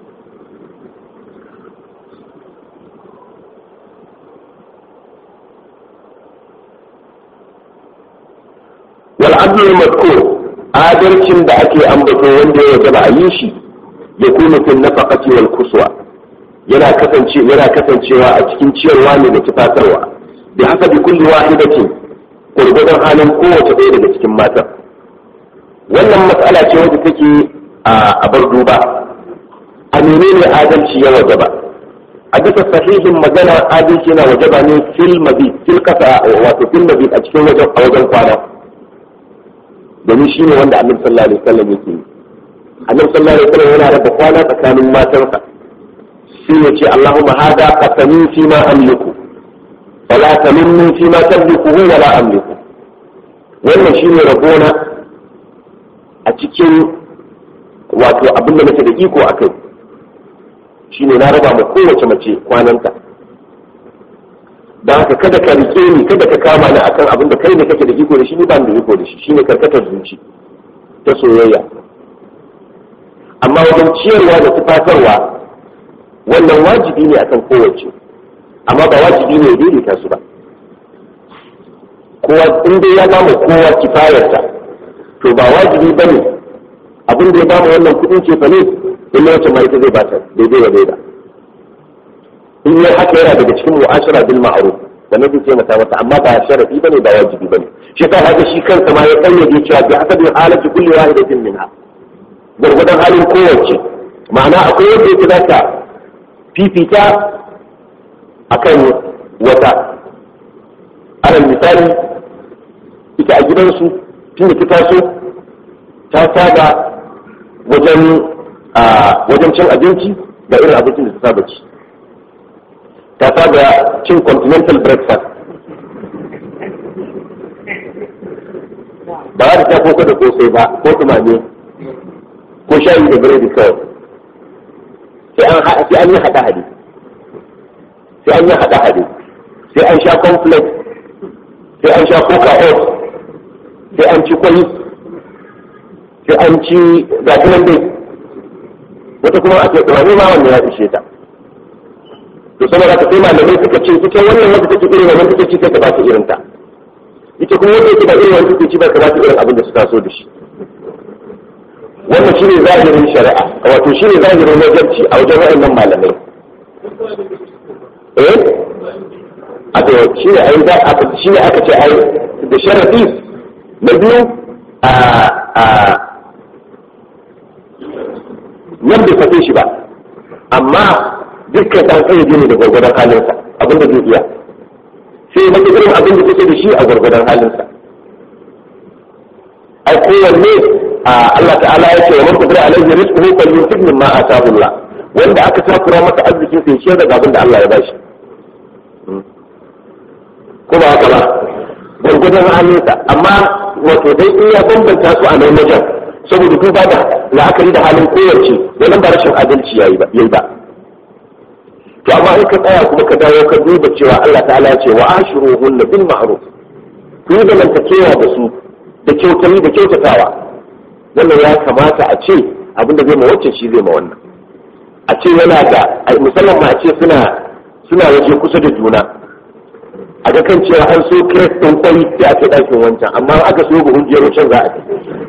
wal adlul mazkur adalcin da ake ambato wanda ya wajaba a yi shi ya kuma fil nafaqati wal kuswa yana kasance yana kasancewa a cikin ciyarwa ne da tufatarwa bi hasabi kulli wahidatin gwargwadon halin kowace ɗaya daga cikin matan wannan matsala ce wadda take a bar duba a menene adalci ya wajaba a bisa sahihin magana adalci yana wajaba ne fil mabit fil kasa wato fil mabit a cikin wajen a wajen kwana domin shi ne wanda annabi sallallahu alaihi wasallam yake yi annabi sallallahu alaihi wasallam yana raba kwana tsakanin matansa shi ne ce Allahumma hada qasami fi ma amliku wala taminni fi ma tamliku wala amliku wannan shine rabona a cikin wato abin da nake da iko a kai shine na raba ma kowace mace kwananta da haka kada ka rike ni kada ka kama ni akan abin da kai ne kake da iko da shi ni ba da iko da shi shine karkatar zuci ta soyayya amma wajen ciyarwa da tufatarwa wannan wajibi ne akan kowace amma ba wajibi ne ya daidaita su ba kowa in dai ya bamu kowa kifayarta to ba wajibi ba ne abin da ya bamu wannan kudin ce fa ne in na wacce ma ita zai bata daidai wa daida in ya haka yana daga cikin mu'ashara bil ma'ruf wannan zai taimaka masa amma ba sharafi bane ba wajibi bane shi ta haka shi kansa ma ya kayyade cewa bi hasabi halati kulli wahidatin minha gurgudan halin kowace ma'ana akwai yadda yake zaka fifita akan wata alal misali ita a gidansu tun da ta taso ta saba wajen wajen cin abinci da irin abincin da ta saba ci ta saba cin continental breakfast ba za ta koko da kosai ba ko tumame ko shayi da biredi kawai sai an yi haɗa hade sai an yi haɗa hade sai an sha complex sai an sha coca oat sai an ci kwai sai an ci gasunan dai wata kuma a ce tumame ma wanda ya ishe ta to saboda ka sai malamai suka ce ita wannan wanda take irin wannan take ci sai ka ba ta irin ta ita kuma wanda yake ba irin wannan take ci ba ka ba ta irin abin da suka so da shi wannan shine zahirin shari'a wato shine zahirin wajarci a wajen waɗannan malamai eh a to shine ai za a shine aka ce ai da sharafi na biyu a a nan bai fate shi ba amma dukkan ɗan ƙayyade ne da gwargwadon halinsa abin da zai iya sai na irin abin da take da shi a gwargwadon halinsa ai kowanne Allah ta'ala ya ce wa man qadara alaihi rizquhu falyunfiq mimma ataahu Allah wanda aka takura masa arzikin sai ciyar daga abin da Allah ya bashi ko ba haka ba gwargwadon halinsa amma wato dai in ya bambanta su a nan wajen saboda duba da la'akari da halin kowace wannan ba rashin adalci yayi ba yayi ba to amma in ka tsaya kuma ka dawo ka duba cewa Allah ta'ala ya ce wa ashiruhunna bil ma'ruf ku yi zamantakewa da su da kyautayi da kyautatawa wannan ya kamata a ce abin da zai ma wacce shi zai ma wannan a ce yana da musamman ma a ce suna suna waje kusa da juna a ga kan cewa an so kiret ɗin kwai sai a kai ɗakin wancan amma aka so buhun jero can za a kai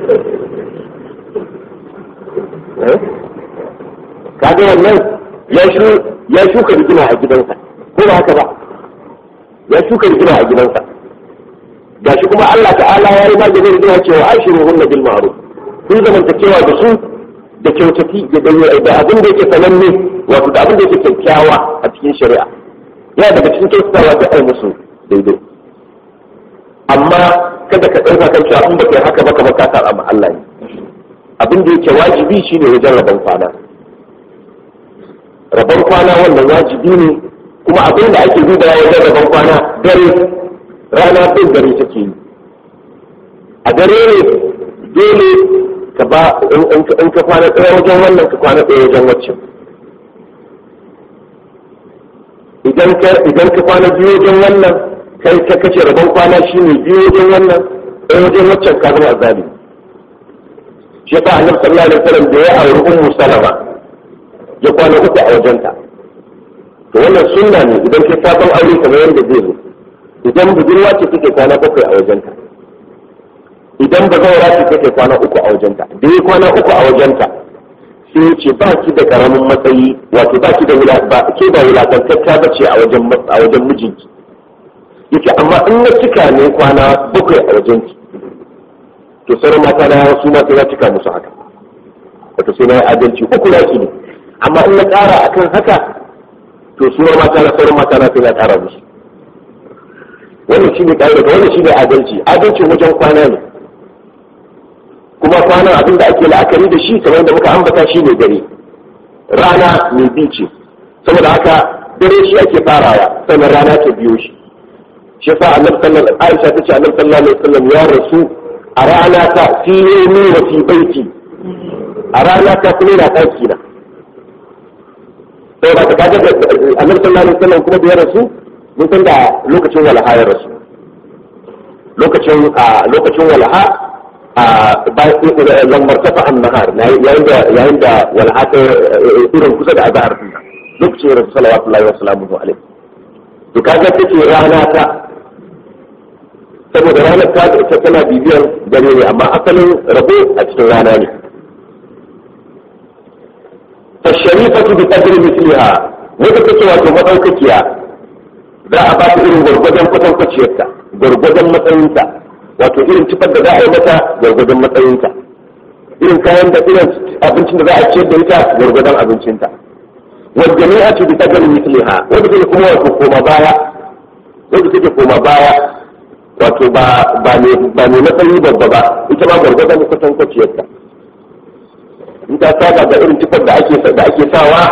kaga wannan ya shuka rigima a gidansa ko ba haka ba ya shuka rigima a gidansa gashi kuma Allah ta'ala ya yi maganin rigima cewa ashiru hunna bil ma'ruf kun zamantakewa da su da kyautati da abin da yake sananne wato da abin da yake kyakkyawa a cikin shari'a yana daga cikin kyautatawa da ai musu daidai amma kada ka ɗauka kan cewa in baka yi haka baka baka saba ma Allah ne abin da yake wajibi shine wajen rabon kwana rabon kwana wannan wajibi ne kuma abin da ake dubawa wajen rabon kwana dare rana bin dare take yi a dare ne dole ka ba in ka kwana ɗaya wajen wannan ka kwana ɗaya wajen waccan idan ka kwana biyu wajen wannan kai ka kace rabon kwana shine biyu wajen wannan ɗaya wajen waccan ka zama azali shi yasa annabi sallallahu alaihi wasallam da ya auri ummu salama ya kwana uku a wajenta to wannan sunna ne idan kai sabon aure kamar yadda zai zo idan budurwa ce take kwana bakwai a wajenta idan ba zaura ce take kwana uku a wajenta da ya kwana uku a wajenta sai ya ce ba ki da karamin matsayi wato ba ki da ba ke da wulakantacca ba ce a wajen a wajen mijinki yace amma in na cika ne kwana bakwai a wajenki to sauran mata na su ma sai na cika musu haka wato sai na yi adalci uku na ki ne amma in na ƙara akan haka to su mata na sauran mata na sai na ƙara musu wannan shine ƙa'ida wannan shine adalci adalcin wajen kwana ne kuma kwanan abin da ake la'akari da shi kamar da muka ambata shi ne dare rana mai bi ce saboda haka dare shi ake farawa sannan rana ta biyo shi shi sa annabi sallallahu Aisha ta ce annabi sallallahu alaihi wasallam ya rasu a rana ta fi yawmi wa fi baiti a rana ta kuma na daki na saboda ka kaga annabi sallallahu alaihi wasallam kuma da ya rasu mun san da lokacin walaha ya rasu lokacin lokacin walaha a lambar tafa an nahar yayin da yayin da wal'ata irin kusa da azhar din lokacin da rasul sallallahu alaihi wasallam alaihi to kaga take rana ta saboda ranar ta ita tana bibiyar dare ne amma asalin rabo a cikin rana ne fasharifatu bi qadri mithliha wanda take wato madaukakiya za a ba ta irin gwargwadon kwatankwaciyarta gwargwadon matsayinta wato irin tufar da za a yi mata gwargwadon matsayinta irin kayan da irin abincin da za a ciyar da ita gwargwadon abincinta wadda ne a ce bi qadri mithliha wanda take kuma wato koma baya wanda take koma baya wato ba ba ne ba ne matsayi babba ba ita ma gwargwadon kwatankwaciyarta in ta saba da irin tufar da ake da ake sawa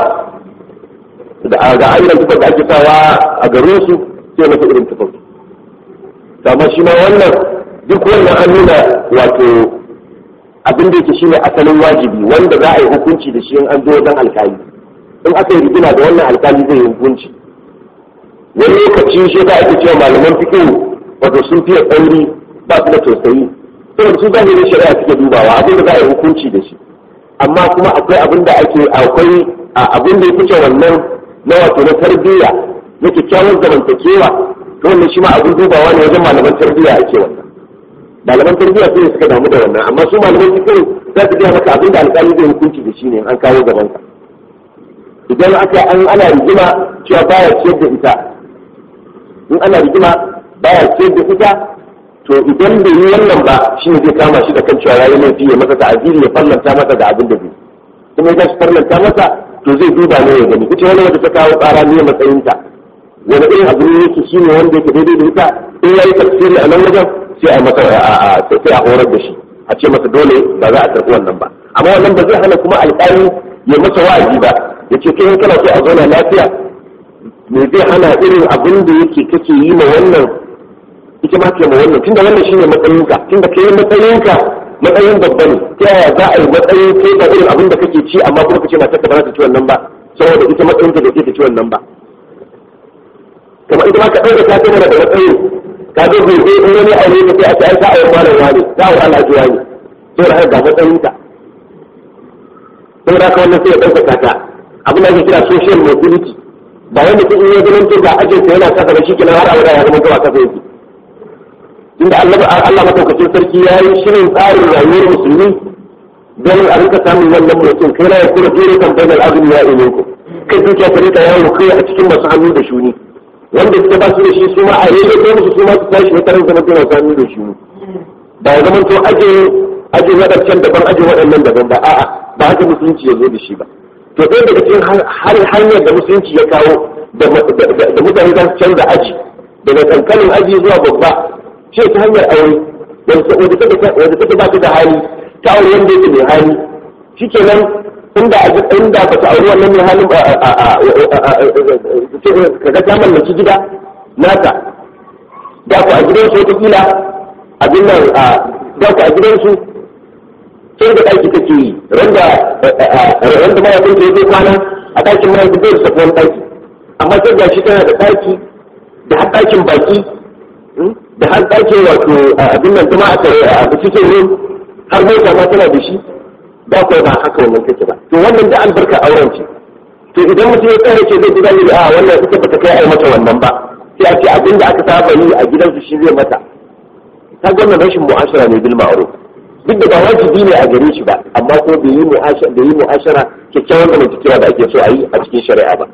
da ga irin tufar da ake sawa a garin su sai mata irin tufar amma shi ma wannan duk wannan an nuna wato abin da yake shine asalin wajibi wanda za a yi hukunci da shi in an zo wajen alkali in aka yi rigima da wannan alkali zai yi hukunci wani lokaci shi ta ake cewa malaman fiqh wato sun fiye tsauri ba su da tausayi saboda su zahirin shari'a suke dubawa abin da za a yi hukunci da shi amma kuma akwai abin da ake akwai abin da ya fice wannan na wato na tarbiyya na kyakkyawar zamantakewa to wannan shi ma abin dubawa ne wajen malaman tarbiyya ake wannan malaman tarbiyya su ne suka damu da wannan amma su malaman cikin za su gaya maka abin da alƙali zai hukunci da shi ne an kawo gaban ka idan aka an ana rigima cewa baya ciyar da ita in ana rigima baya ciyar da ita to idan bai yi wannan ba shi ne zai kama shi da kan cewa yayi laifi ya masa ta'aziri ya fallanta masa da abin da zai kuma idan shi fallanta masa to zai duba ne ya gani ita wani wanda ta kawo tsara ne matsayinta wani irin abu ne yake shi ne wanda yake daidai da ita in yayi tafsiri a nan wajen sai a masa sai a horar da shi a ce masa dole ba za a karɓi wannan ba amma wannan ba zai hana kuma alƙali ya masa wa'azi ba ya ce kai kana so a zauna lafiya me zai hana irin abin da yake kake yi ma wannan ita ma ke ma wannan tunda wannan shine matsayinka tunda kai matsayinka matsayin babba ne ta yaya za a yi matsayin kai da irin abin da kake ci amma kuma kace matarka ba za ta ci wannan ba saboda ita matsayinka da ke ta ci wannan ba kamar ita ma ka ɗauka ta tana da matsayin ka zo bai sai in wani aure ka sai a ce ai ka aure malam wani ta aure alhaji wani saboda haka ga matsayinka saboda haka wannan sai ya ɗaukaka ta abin da ake kira social mobility ba wanda kun iya ganin to ga ajinsa yana kasa da shi kenan har abada ya zama gawa kasa yake inda Allah madaukakin sarki ya yi shirin tsarin rayuwar musulmi don a rika samun wannan mutum kai na ya kura jere kan bayan azumi ya ime ku kai dukiya ta rika yawo kai a cikin masu hannu da shuni wanda suka ba su da shi su ma a rage ko musu su ma su tashi ne tarin zama masu hannu da shuni ba ya zama to aje aje waɗancan daban aje waɗannan daban ba a'a ba haka musulunci ya zo da shi ba to ɗaya daga cikin hanyar da musulunci ya kawo da mutane za su canza aji daga kankanin aji zuwa babba ce ta hanyar aure wadda take ba ta da hali ta aure wanda yake mai hali shi ke nan inda inda ba ta aure wannan mai halin ka ga ta mallaki gida nata da ku a gidansu wata kila abin nan da ku a gidansu sai da ɗaki take yi randa randa mahaifin ta yake kwana a ɗakin mahaifin zai da wani ɗaki amma sai ga shi tana da ɗaki da har ɗakin baki da har ɗakin wato abin nan kuma a cikin yin har mota ma tana da shi ba kuwa ba haka wannan take ba to wannan da albarka auren ce to idan mutum ya tsara ce zai ji zai a wannan ita bata kai ai mata wannan ba sai a ce abin da aka saba yi a gidansu shi zai mata ta ga wannan rashin mu'ashara ne bil ma'ruf duk da ba wajibi ne a gare shi ba amma ko bai yi mu'ashara bai yi mu'ashara kyakkyawan zamantakewa da ake so a yi a cikin shari'a ba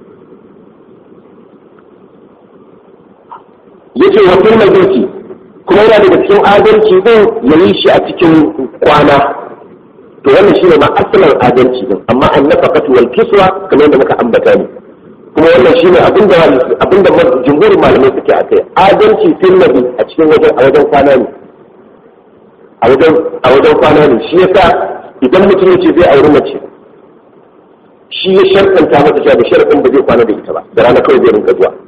yace wa fil majlisi kuma yana daga cikin adalci din yayi shi a cikin kwana to wannan shine ma asalin adalci din amma an nafaqatu wal kiswa kamar yadda muka ambata ne kuma wannan shine abinda abinda jumhurin malamai suke akai adalci fil nabi a cikin wajen a wajen kwana ne a wajen a wajen kwana ne shi yasa idan mutum yace zai auri mace shi ya sharkanta masa cewa da sharɗin ba zai kwana da ita ba da rana kawai zai rinka zuwa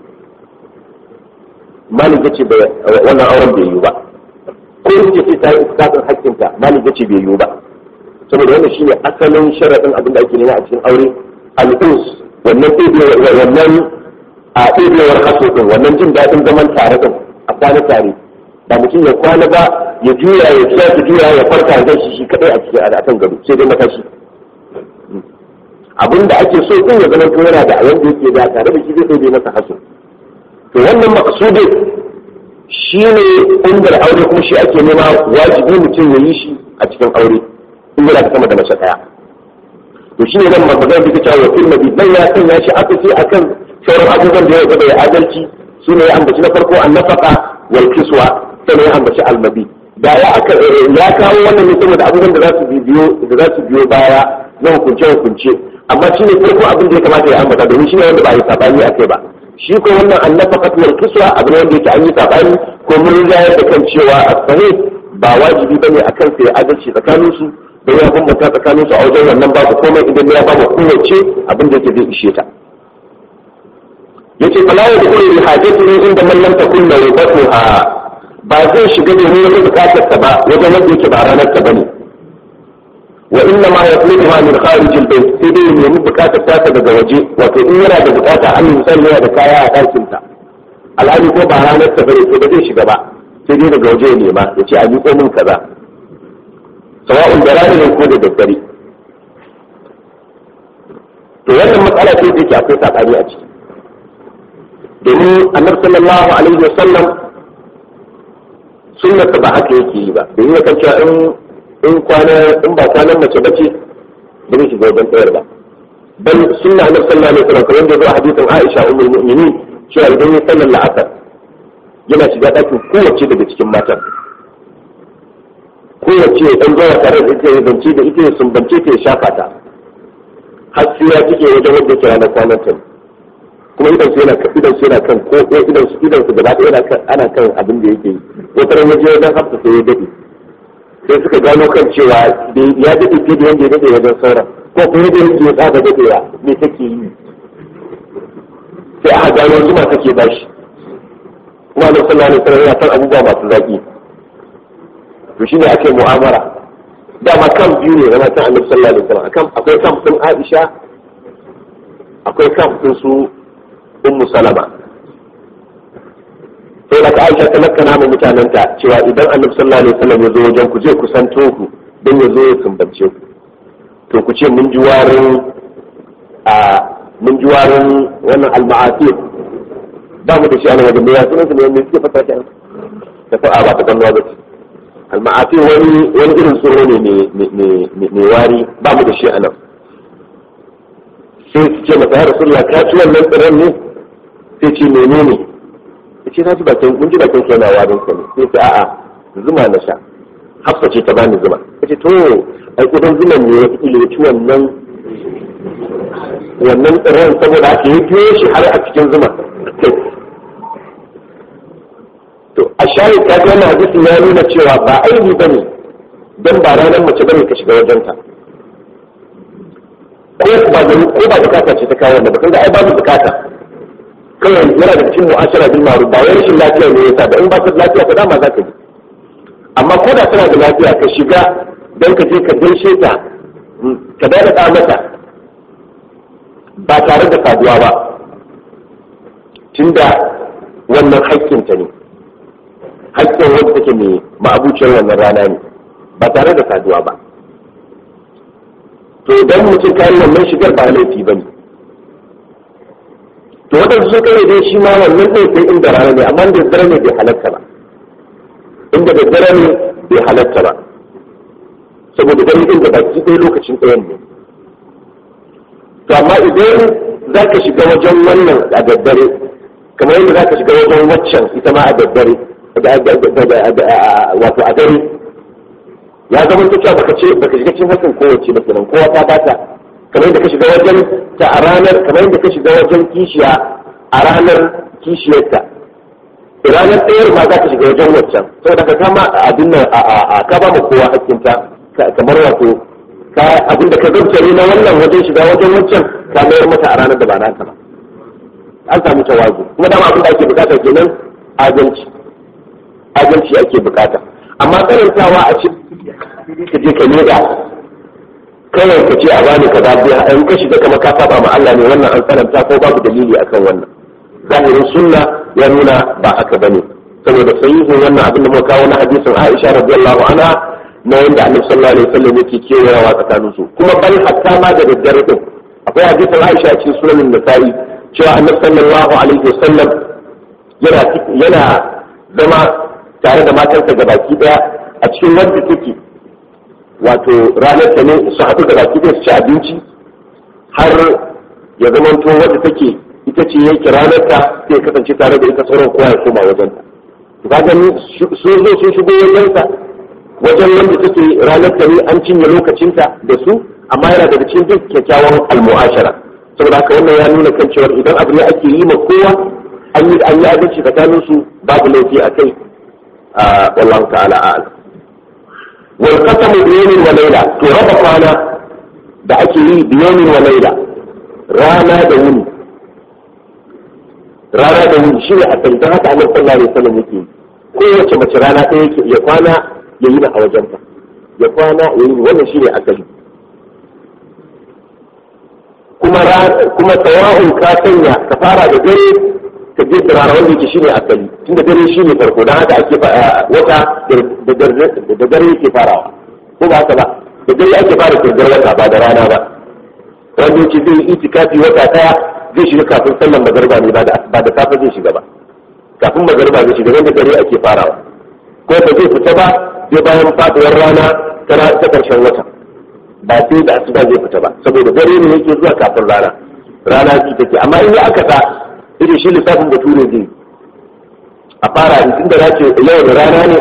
malik ya ce wannan auren bai yiwu ba ko in ce ta yi iskafin hakkinta malik ya ce bai yiwu ba saboda wannan shine asalin sharaɗin abin da ake nema a cikin aure al'us wannan wannan a ɗebewar haso ɗin wannan jin daɗin zaman tare ɗin a kwana tare ba mutum ya kwana ba ya juya ya juya ya juya ya farka ya shi shi kadai a cikin akan gado sai dai matashi abinda ake so din ya zama to yana da wanda yake da tare da shi zai sai masa hasu to wannan maqsudin shine inda aure kuma shi ake nema wajibi mutum ya yi shi a cikin aure in yana da sama da mace daya to shi ne nan magana da ta wa fil nabi dan ya sanya shi aka ce akan sauran abubuwan da ya gaba ya adalci shi ne ya ambaci na farko annafaka wal kiswa sai ya ambaci almabi da ya aka ya kawo wannan ne saboda abubuwan da za su biyo da za su biyo baya na hukunce hukunce amma shi ne farko abin da ya kamata ya ambata domin shi ne wanda ba yi sabani akai ba shi ko wannan annafaka wal kiswa abin wanda yake an yi sabani ko mun rinjayar da kan cewa as-sahih ba wajibi bane akan sai adalci tsakanin su da ya bambanta tsakanin su a wajen wannan babu komai idan ya babu kowace abin da yake zai ishe ta yace fala ya dukkan bi hajati ne inda man lam takun nawbatuha ba zai shiga ne ne wata bukatar ta ba wajen wanda yake ba ranar ta bane wa inna ma yatlubuha min kharij al-bayt sai dai ne mu bukatar ta daga waje wato in yana da bukata an misali yana da kaya a ɗakin ta alhali ko ba ranar ta bane sai ba zai shiga ba sai dai daga waje ya nema yace a miƙo min kaza sawa'un da rana ne ko da daddare to wannan matsala ce da ke akwai sabani a ciki domin annabi sallallahu alaihi wa sallam sunnata ba haka yake yi ba domin ya kanta in in kwana in ba kwanan mace bace ba zai shiga wajen tsayar ba bal sunna annabi sallallahu alaihi wa sallam kamar da ya zo hadisin Aisha ummul mu'minin cewa idan ya sallar la'asar yana shiga ɗakin kowace daga cikin matan kowace ya ɗan zuwa tare da ita ya bance da ita ya sumbance ta ya shafa ta har sai ya cike wajen wanda ke ranar kwanan ta kuma idan su yana idan su yana kan ko idan su idan su gaba ɗaya ana kan abin da yake yi wata ran waje wajen hafsa sai ya daɗe sai suka gano kan cewa ya daɗe fiye da yadda ya daɗe wajen sauran ko kuma yadda yake ya tsaka daɗewa me take yi sai aka gano zuma take bashi kuma da sallallahu alaihi wasallam yana kan abubuwa masu zaki to shine ake mu'amara dama kan biyu ne zama kan annabi sallallahu alaihi wasallam akan akwai kan din Aisha akwai kan din su Ummu Salama sai da Aisha ta makana mu mutananta cewa idan annabi sallallahu alaihi wasallam ya zo wajen ku je ku santo ku dan ya zo ya sumbance ku to ku ce mun ji warin a mun ji warin wannan al-ma'atir ba mu da shi ana wajen ya sunan su ne mai suke fata ta da fa'a ba ta kalluwa ba ce alma'afi wani wani irin tsoro ne mai wari ba mu da shi a nan sai su ce masa ya rasulullah ka ci wannan tsiron ne sai ce mene ne ya ce na ji bakin mun ji bakin kai na warin sa ne sai ce a'a zuma na sha hafsa ce ta bani zuma ya ce to ai kudin zuman ne ya fi ci wannan wannan tsiron saboda haka ya biyo shi har a cikin zuma to a shayi ta ga wannan hadisin ya nuna cewa ba aibi bane dan ba ranar mace bane ka shiga wajenta ko ba da ko ba bukata ce ta kawo wannan ba da ai babu bukata kawai yana da cikin mu'ashara bil ma'ruf ba wai rashin lafiya ne yasa da in ba ta lafiya ka dama za ka ji amma ko da tana da lafiya ka shiga dan ka je ka gaishe ta ka dada ta mata ba tare da saduwa ba tunda wannan haƙƙinta ne haƙƙin wanda take mai ma'abuciyar wannan rana ne ba tare da saduwa ba to idan mutum kayi wannan shigar ba laifi ba ne to waɗansu sun kare dai shi ma wannan ɗin sai inda rana ne amma da dare ne bai halatta ba inda da dare ne bai halatta ba saboda gani inda baki ɗaya lokacin ɗayan ne to amma idan za ka shiga wajen wannan a daddare kamar yadda za ka shiga wajen waccan ita ma a daddare wato a dare ya zama ta cewa baka ce baka shiga cikin hakan kowace ba kenan kowa ta bata kamar yadda ka shiga wajen ta a ranar kamar yadda ka shiga wajen kishiya a ranar kishiyarta ranar ɗayar ma za ka shiga wajen waccan saboda ka kama abin nan a ka ba ma kowa hakkinta kamar wato ka abin da ka zartare na wannan wajen shiga wajen waccan ka mayar mata a ranar da ba naka ba an samu tawazu kuma dama abin da ake bukata kenan adalci adalci ake bukata amma tsarantawa a cikin ka je ka leda kawai ka ce a bani ka biya in ka shiga kama ka saba ma Allah ne wannan an tsananta ko babu dalili akan wannan zahirin sunna ya nuna ba haka bane saboda sahihin wannan abin da muka kawo na hadisin Aisha radiyallahu anha na yanda Annabi sallallahu alaihi wasallam yake kewayawa tsakanin su kuma bal hatta ma da daddare din akwai hadisin Aisha cikin sunan Nasa'i cewa Annabi sallallahu alaihi wasallam yana yana zama tare da matansa gabaki daya a cikin wanda take wato ranar ta ne su haɗu da baki da su ci abinci har ya zamanto wadda take ita ce yake ranar ta sai kasance tare da ita sauran kowa ya koma wajen ta to ka gani sun zo sun shigo wajen ta wajen wanda take ranar ta ne an cinye lokacinta da su amma yana daga cikin duk kyakkyawan almu'ashara saboda haka wannan ya nuna kan cewa idan abu ne ake yi ma kowa an yi an yi adalci tsakanin su babu laifi a kai wallahu ta'ala a'lam wal qasamu bi yawmin wa layla to raba kwana da ake yi bi yawmin wa layla rana da wuni rana da wuni shine a kan dan haka Annabi sallallahu alaihi wasallam yake kowace mace rana ɗaya yake ya kwana ya yi na a wajenta ya kwana ya yi wannan shine asali kuma kuma tawahun ka sanya ka fara da dare ka je turara wanda yake shine asali tunda dare shine farko dan haka ake wata da dare yake farawa ko ba haka ba da dare ake fara kirgar wata ba da rana ba wanda yake zai itikafi wata daya zai shiga kafin sallan magariba ne ba da safe zai shiga ba kafin magariba zai shiga wanda dare ake farawa ko ba zai fita ba sai bayan faduwar rana ta karshen wata ba sai da asuba zai fita ba saboda dare ne yake zuwa kafin rana rana ji take amma in ya aka sa irin shi lissafin bature zai a fara in tunda na ce yau da rana ne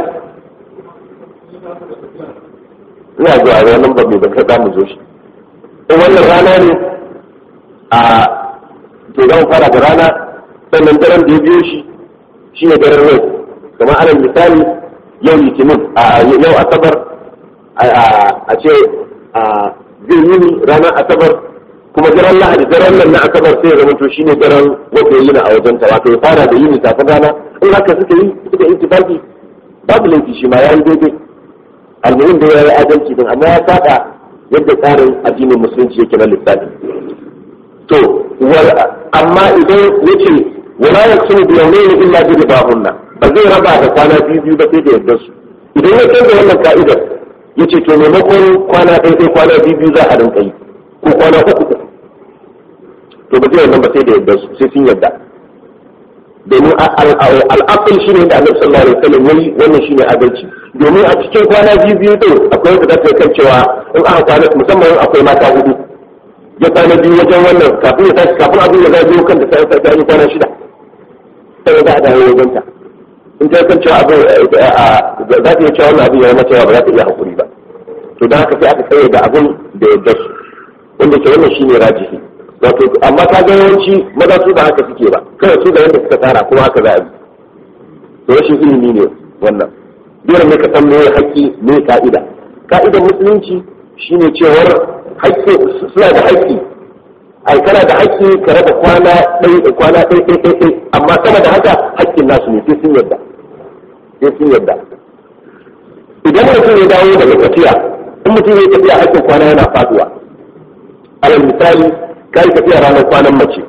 ina zuwa ranar ba mai baka za mu zo shi in wannan rana ne a to za mu fara da rana sannan daren da ya biyo shi shi ne daren rai kamar alal misali yau litinin a yau asabar a ce zai yi ni ranar asabar kuma daren lahadi daren nan na asabar sai ya zama to shine daren wanda ya yi na a wajen ta wato ya fara da yini kafin rana in haka suka yi suka yi ittifaqi babu laifi shi ma yayi daidai almuhim da yayi adalci din amma ya saba yadda tsarin addinin musulunci yake na lissafi to amma idan yace wala yakunu bi yawmayni illa bi ribahunna ba zai raba da kwana biyu biyu ba sai da yardar su idan ya canza wannan ka'idar yace to maimakon kwana ɗaya ɗaya kwana biyu biyu za a rinka yi ko kwana uku uku to ba zai wannan ba sai da yadda su sai sun yadda domin al'aqil shine da Annabi sallallahu alaihi wasallam yayi wannan shine adalci domin a cikin kwana biyu biyu din akwai wanda zai kan cewa in aka kwana musamman akwai mata hudu ya kwana biyu wajen wannan kafin ya tashi kafin abin ya zai kan da sai ta yi kwana shida sai za a dawo wajen ta in ta kan cewa abin za ta iya cewa wannan abin ya zama cewa ba za ta iya hakuri ba to don haka sai aka tsaye da abin da yadda su wanda ke wannan shine rajihi wato amma ka ga yawanci maza su ba haka suke ba kawai su da yadda suka tsara kuma haka za a bi to rashin ilimi ne wannan dole ne ka san me haƙƙi me ka'ida ka'idar musulunci shine cewar haƙƙi suna da haƙƙi ai kana da haƙƙi ka raba kwana ɗai kwana ɗai ɗai ɗai ɗai amma sama da haka haƙƙin nasu ne sai sun yarda sai sun yarda idan mutum ya dawo daga tafiya in mutum ya tafiya haƙƙin kwana yana faduwa alal misali ka yi tafiya ranar kwanan mace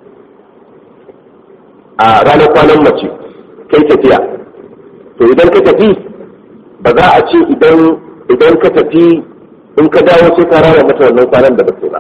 a ranar kwanan mace kai tafiya to idan ka tafi ba za a ce idan idan ka tafi in ka dawo sai ka rana mata wannan kwanan da ba ba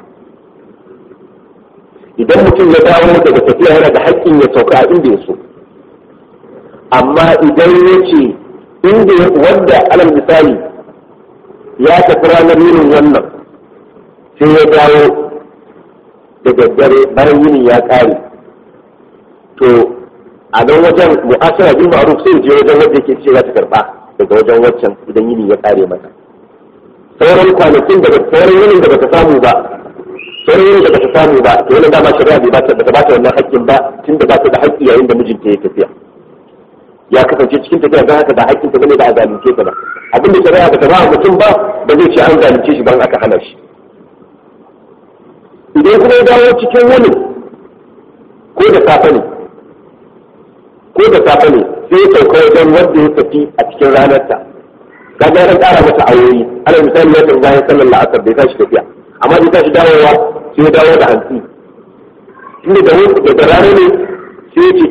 idan mutum ya dawo daga tafiya yana da haƙƙin ya sauka a inda ya so amma idan ya ce inda wanda alal misali ya tafi ranar yinin wannan sai ya dawo da daddare bayan yini ya ƙare to a nan wajen mu'asara bin ma'ruf sai je wajen wanda yake ce za ta karba daga wajen waccan idan yini ya ƙare mata sauran kwanakin da sauran yinin da bata samu ba sauran yinin da bata samu ba to wannan dama shari'a bai bata bata bata wannan haƙƙin ba tunda ba ta da haƙƙi yayin da mijinta ya tafiya ya kasance cikin tafiya don haka da haƙƙin ta bane da a zalunce ta ba abinda shari'a bata ba mutum ba ba zai ce an zalunce shi ban aka hana shi idan kuma ya dawo cikin wani ko da safe ne ko da safe ne sai ya sauka wajen wanda ya tafi a cikin ranarta ka ga ran ƙara mata ayoyi ana misali ya tafi bayan sallar la'asar bai tashi tafiya amma bai tashi dawowa sai ya dawo da hantsi tunda da da rana ne sai ya ce to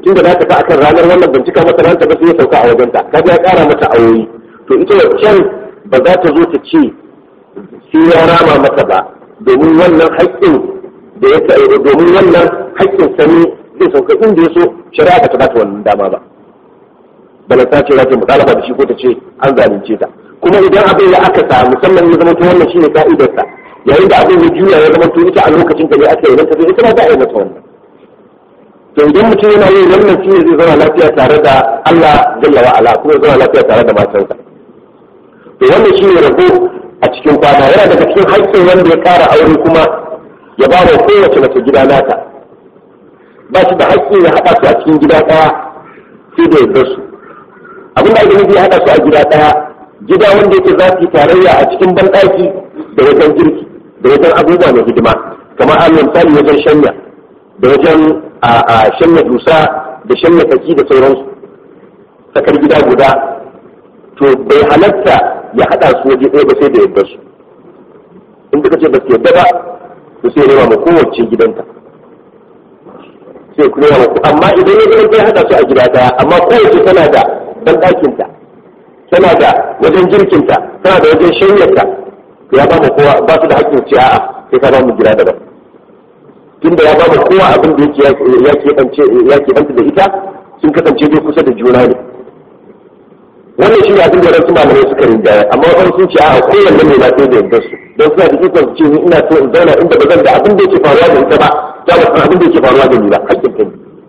tunda za ta fa akan ranar wannan bincika mata ran ta ba sai ya sauka a wajenta kaga ya kara mata awoyi to ita waccan ba za ta zo ta ce sai ya rama mata ba domin wannan haƙƙin da ya domin wannan haƙƙin sani zai sauka inda ya so shari'a ba ta ba ta wannan dama ba bala ta ce za ta mutalaba da shi ko ta ce an zalunce ta kuma idan abin ya aka sa musamman ya zama to wannan shine ka'idarsa yayin da abin ya juya ya zama to ita a lokacin da ne aka yi ta ita ma za a yi mata wannan to idan mutum yana yin wannan shine zai zama lafiya tare da Allah jalla wa ala kuma zama lafiya tare da matansa to wannan shine rabo a cikin kwana yana daga cikin haƙƙin wanda ya ƙara aure kuma ya ba wa kowace mace gida nata ba shi da haƙƙi ya haɗa su a cikin gida ɗaya sai da yardar su abin da ake nufi ya haɗa su a gida ɗaya gida wanda yake za su yi tarayya a cikin banɗaki da wajen girki da wajen abubuwa na hidima kamar a misali wajen shanya da wajen a shanya dusa da shanya kaki da sauransu sakar gida guda to bai halatta ya haɗa su waje ɗaya ba sai da yardar su in suka ce ba su yadda ba to sai nema ma kowace gidanta sai ku nema ma amma idan ya gidan ya haɗa su a gida ɗaya amma kowace tana da banɗakinta tana da wajen jirkinta tana da wajen shanyarta ya ba mu kowa ba su da haƙƙin ce a'a sai ka ba mu gida daban tunda ya ba mu kowa abin da yake ya keɓance ya keɓanta da ita sun kasance dai kusa da juna ne wannan shi ne abin da wasu malamai suka rinjaya amma wani sun ce a'a kowanne ne na sai da yardar su don suna da ikon su ce ni ina so in zauna inda ba zan da abin da yake faruwa da ita ba za mu san abin da yake faruwa da ni ba haƙƙin ta ne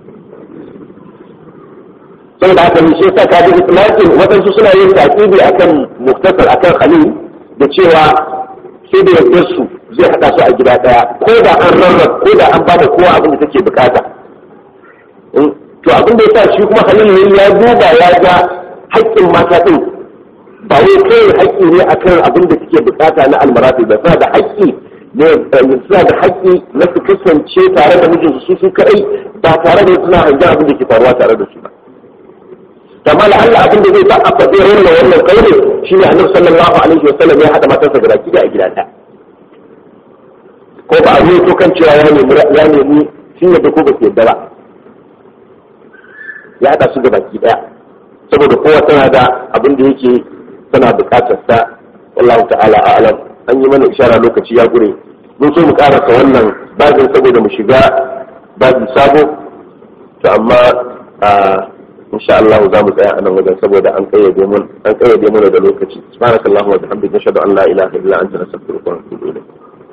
saboda haka ne shi yasa ka ji itlaqin wadansu suna yin taqibi akan muktasar akan khalil da cewa sai da yardar su zai hada su a gida daya ko da an rarraba ko da an bada kowa abin da take bukata to abin da yasa shi kuma khalil ne ya duba ya ga haƙƙin mata din ba wai kai haƙƙi ne akan abin da suke bukata na almarafi ba suna da haƙƙi ne suna da haƙƙi na su kasance tare da mijinsu su su kai ba tare da suna hangen abin da ke faruwa tare da su ba kama da Allah abin da zai sa a faɗi raina wannan kaure shi ne annabi sallallahu alaihi wasallam ya haɗa matarsa da baki da a gida ɗaya ko ba a yi to kan cewa ya nemi ya nemi sun yadda ko ba su yadda ba ya haɗa su da baki ɗaya saboda kowa tana da abin da yake tana buƙatar sa wallahu ta'ala a'lam an yi mana ishara lokaci ya gure mun so mu karasa wannan babin saboda mu shiga babin sabo to amma a insha Allah za mu tsaya a nan wajen saboda an kayyade mun an kayyade mana da lokaci subhanakallahu wa bihamdika nashhadu an la ilaha illa anta nastaghfiruka wa natubu ilayk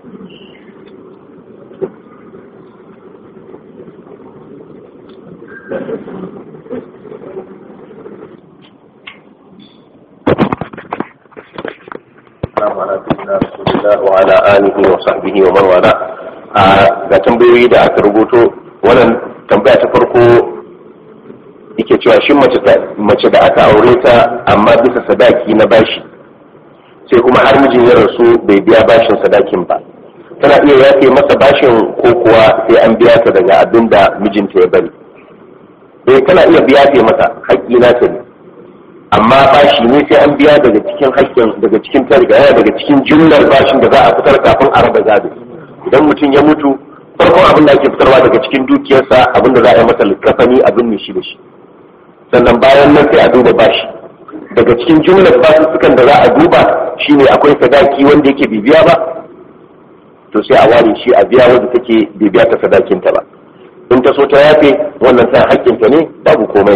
وعلى آله وصحبه ومن والاه ga tambayoyi da aka rubuto wannan tambaya ta farko yake cewa shin mace da aka aure ta amma bisa sadaki na bashi sai kuma har mijin ya rasu bai biya bashin sadakin ba tana iya yafe masa bashin ko kuwa sai an biya ta daga abin da mijinta ya bari bai tana iya biya ta masa haƙƙi na ta ne amma bashi ne sai an biya daga cikin haƙƙin daga cikin tarigaya daga cikin jumlar bashin da za a fitar kafin a raba gado idan mutum ya mutu farkon abin da ake fitarwa daga cikin dukiyarsa abin da za a yi masa likafani abin ne shi da shi sannan bayan nan sai a duba bashi daga cikin jumlar basussukan da za a duba shine akwai sadaki wanda yake bibiya ba to sai a ware shi a biya wanda take bibiya ta sadakinta ba in ta so ta yafe wannan sai haƙƙinta ne babu komai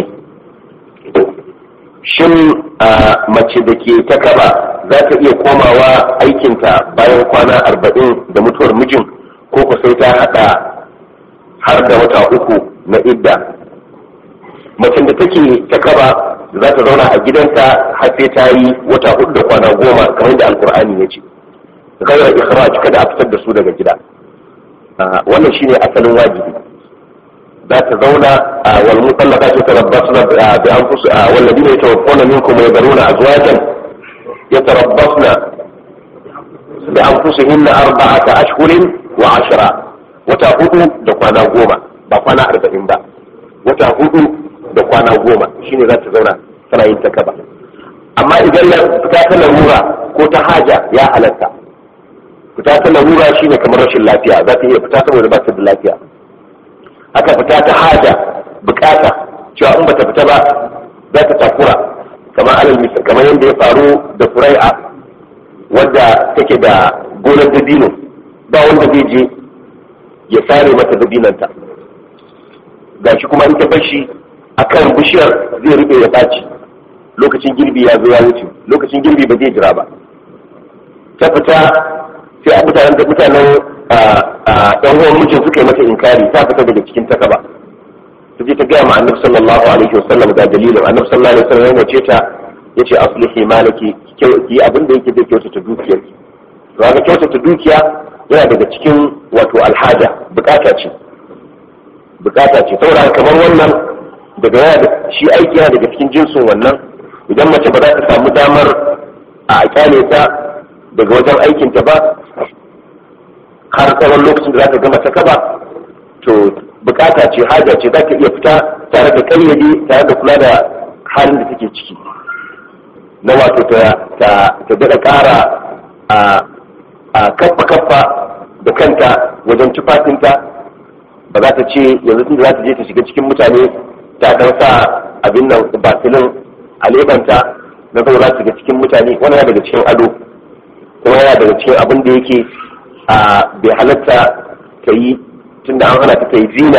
shin a mace da ke ta kaba za ta iya komawa aikinta bayan kwana arba'in da mutuwar mijin ko ku sai ta haɗa har da wata uku na idda macen da take ta kaba za ta zauna a gidanta har sai ta yi wata hudu da kwana goma kamar da alkur'ani ya ce gairar ikhraj kada a fitar da su daga gida wannan shine asalin wajibi za ta zauna wal mutallaka ce tarabbasna bi anfus walladina yatawaffawna minkum wa yadruna azwajan yatarabbasna bi anfusihinna arba'ata ashhurin wa ashra wata hudu da kwana goma ba kwana arba'in ba wata hudu da kwana goma shine za ta zauna tana yin ta kaba amma idan ya fita ta larura ko ta haja ya halatta fita ta larura shine kamar rashin lafiya za ta iya fita saboda ba ta da lafiya aka fita ta haja bukata cewa in bata fita ba za ta takura kamar alal misal kamar yadda ya faru da furai'a wadda take da gonar dabino ba wanda zai je ya sare mata dabinanta gashi kuma in ta bashi akan bishiyar zai rube ya baci lokacin girbi ya zo ya wuce lokacin girbi ba zai jira ba ta fita sai a mutanen da mutanen ɗan uwan mijin suka yi mata inkari ta fita daga cikin takaba ta je ta gaya ma annabi sallallahu alaihi wasallam ga dalilin annabi sallallahu alaihi wasallam ya ce ta yace aslihi malaki ki abin da yake zai kyautata dukiyar ki to ga kyautata dukiya yana daga cikin wato alhaja bukata ce bukata ce saboda kamar wannan daga yana shi aiki yana daga cikin jinsin wannan idan mace ba za ta samu damar a kyale ta daga wajen aikinta ba har tsawon lokacin da za ta gama ta kaba to bukata ce haja ce za ka iya fita tare da kayyade tare da kula da halin da take ciki na wato ta daɗa ƙara a kaffa kaffa da kanta wajen tufafinta ba za ta ce yanzu tun da za ta je ta shiga cikin mutane ta dan sa abin nan basilin a lebanta na zama za ta shiga cikin mutane wani daga cikin ado kuma yana daga cikin abin da yake a bai halatta ta yi tun da an hana ta yi zina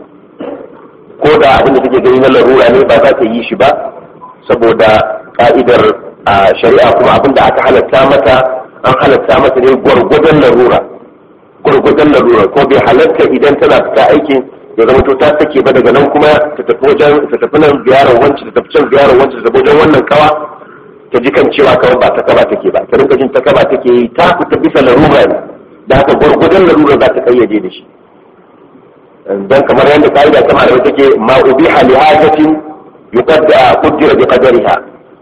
ko da abin da take gani na larura ne ba za ta yi shi ba saboda ka'idar shari'a kuma abin da aka halatta mata an halatta mata ne gwargwadon larura gwargwadon larura ko bai halatta idan tana fita aikin ya zama to ta sake ba daga nan kuma ta tafi wajen ta tafi nan ziyarar wanci ta tafi can ziyarar wanci ta tafi wajen wannan kawa ta ji kan cewa kawai ba ta kaba take ba ta rinka jin ta kaba take yi ta fita bisa larura ne da haka gwargwadon larura za ta kayyade da shi dan kamar yadda ka'ida ta malamai take ma ubiha li hajatin yuqadda qaddara bi qadariha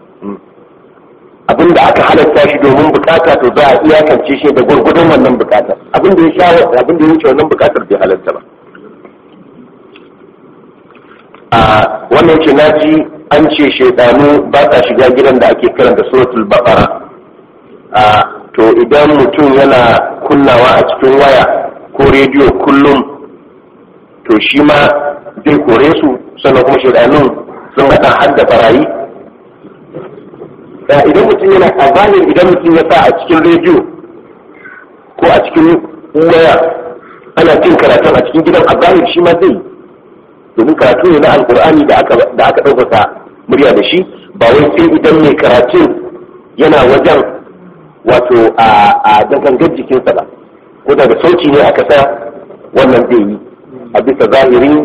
abinda aka halatta shi domin bukata to za a iyakance shi da gwargwadon wannan bukatar abinda ya sha abinda ya wuce wannan bukatar bai halatta ba a wannan ce naji an ce shaidanu ba sa shiga gidan da ake karanta suratul baqara a to idan mutum yana kunnawa a cikin waya ko rediyo kullum to shi ma zai kore su sannan kuma shaidanun sun haɗa har da barayi idan mutum yana a zahiri idan mutum ya sa a cikin rediyo ko a cikin waya ana jin karatun a cikin gidan a zahiri shi ma zai domin karatu ne na alkur'ani da aka ɗaukaka murya da shi ba wai sai idan mai karatun yana wajen wato a dangangar jikinsa ba ko daga sauci ne aka sa wannan zai yi a bisa zahirin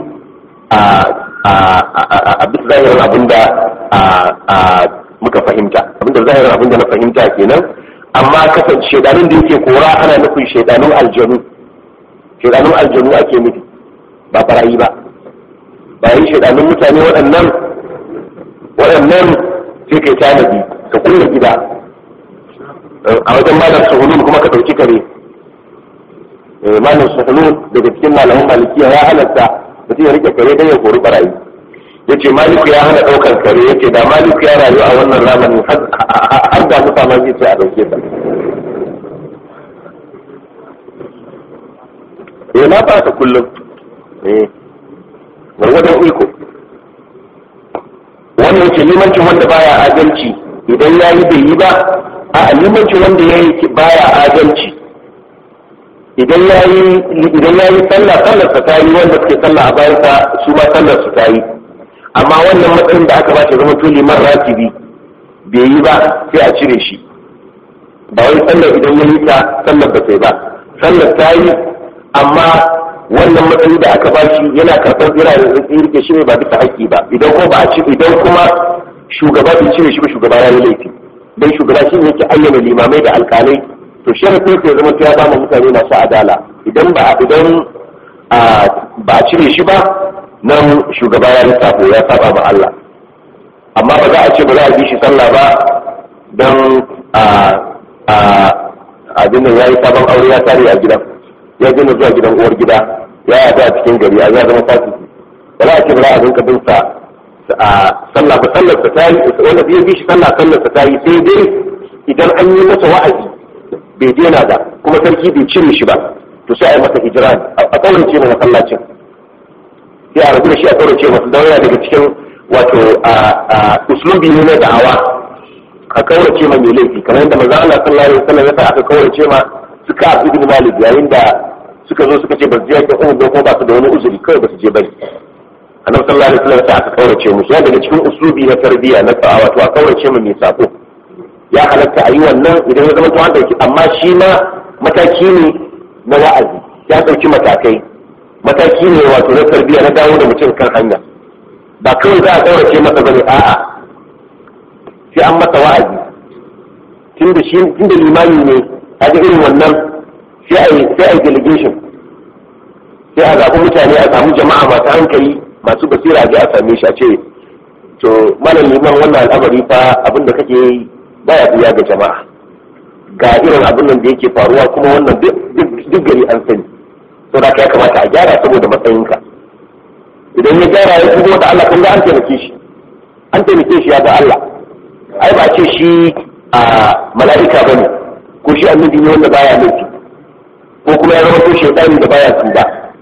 a bisa zahirin abinda muka fahimta abinda zahirin abinda na fahimta kenan amma kasance shaidanun da yake kora ana nufin shaidanun aljanu shaidanun aljanu ake nufi ba barayi ba bayan shaidanun mutane waɗannan waɗannan sai kai tanadi ka kulle gida a wajen malam suhulun kuma ka ɗauki kare malam suhulun daga cikin malaman malikiya ya halatta mutum ya rike kare don ya kori barayi ya ce maliku ya hana ɗaukar kare ya ce da maliku ya rayu a wannan zamanin har da musa ma zai ce a ɗauke ta eh na ba ta kullum eh gwargwadon iko wannan ce limancin wanda baya adalci idan ya yi bai yi ba a limancin wanda ya yi baya adalci idan ya yi idan ya yi sallah sallar sa ta yi wanda suke sallah a bayan sa su ma sallar su ta yi amma wannan matsayin da aka ba shi zama to liman ratibi bai yi ba sai a cire shi ba wai sallar idan ya yi ta sallar ba sai ba sallar ta yi amma wannan matsayi da aka ba shi yana karɓar tsira da tsirke shi ne ba bisa haƙƙi ba idan ko ba a ci idan kuma shugaba bai cire shi ba shugaba ya yi laifi dan shugaba shi ne yake ayyana limamai da alƙalai to sharafin sai zama ya ba mutane masu adala idan ba idan ba a cire shi ba nan shugaba ya lissafo ya saba ma Allah amma ba za a ce ba za a bi shi sallah ba don a abin da ya yi sabon aure ya tare a gidan ya gina zuwa gidan uwar gida ya yada a cikin gari a ya zama fasiki ba za a ce ba za a rinka bin sa a sallah ba sallar sa tayi wanda bai bi shi sallah sallar sa tayi sai dai idan an yi masa wa'azi bai daina da kuma sarki bai cire shi ba to sai a yi masa hijira a kaurace ma masallacin sai a rabu da shi a kaurace masa don yana daga cikin wato uslubi ne na da'awa a kaurace ma mai laifi kamar yadda manzo Allah sallallahu alaihi wasallam ya sa aka kaurace ma suka ibn Malik yayin da suka zo suka ce ba su je yakin Uhud ko ba su da wani uzuri kawai ba su je bane annabi sallallahu alaihi wasallam ya aka kaurace musu yana daga cikin uslubi na tarbiyya na da'awa to a kaurace ma mai sako ya halatta a yi wannan idan ya zama to an dauki amma shi ma mataki ne na wa'azi ya dauki matakai mataki ne wato na tarbiyya na dawo da mutum kan hanya ba kawai za a kaurace masa bane a'a sai an masa wa'azi tunda shi tunda limami ne a ga irin wannan sai a yi sai a yi delegation sai a zaɓi mutane a samu jama'a masu hankali masu basira a je a same shi a ce to malam liman wannan al'amari fa abin da kake yi baya biya ga jama'a ga irin abin nan da yake faruwa kuma wannan duk gari an sani to da ya kamata a gyara saboda matsayinka idan ya gyara ya shigo da Allah kun ga an taimake shi an taimake shi ya ga Allah ai ba ce shi a mala'ika bane ko shi annabi ne wanda baya laifi ko kuma ya zama ko shaytani da baya tuba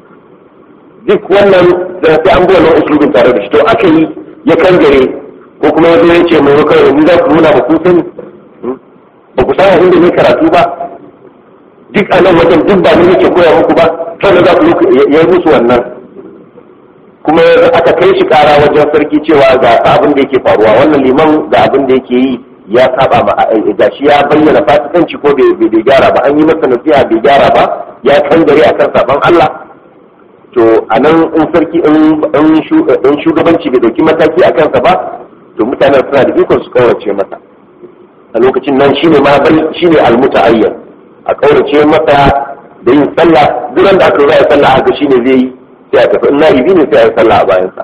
duk wannan da sai an bi wannan uslubin tare da shi to aka yi ya kangare ko kuma ya zo ya ce mai kawai ni za ku nuna ba ku sani ba ku san inda ne karatu ba duk a nan wajen duk ba ni nake koya muku ba kawai za ku ya yi musu wannan kuma aka kai shi kara wajen sarki cewa ga abin da yake faruwa wannan liman ga abin da yake yi ya saba ma ga shi ya bayyana fasikanci ko bai gyara ba an yi masa nasiha bai gyara ba ya kangare akan saban Allah to a nan in sarki in shugabanci bai dauki mataki a kansa ba to mutanen suna da ikon su kaurace masa a lokacin nan shine ma shine almutaayyan a kaurace masa da yin sallah duk da aka yi sallah haka shine zai yi sai a tafi in na'ibi ne sai a yi sallah a bayansa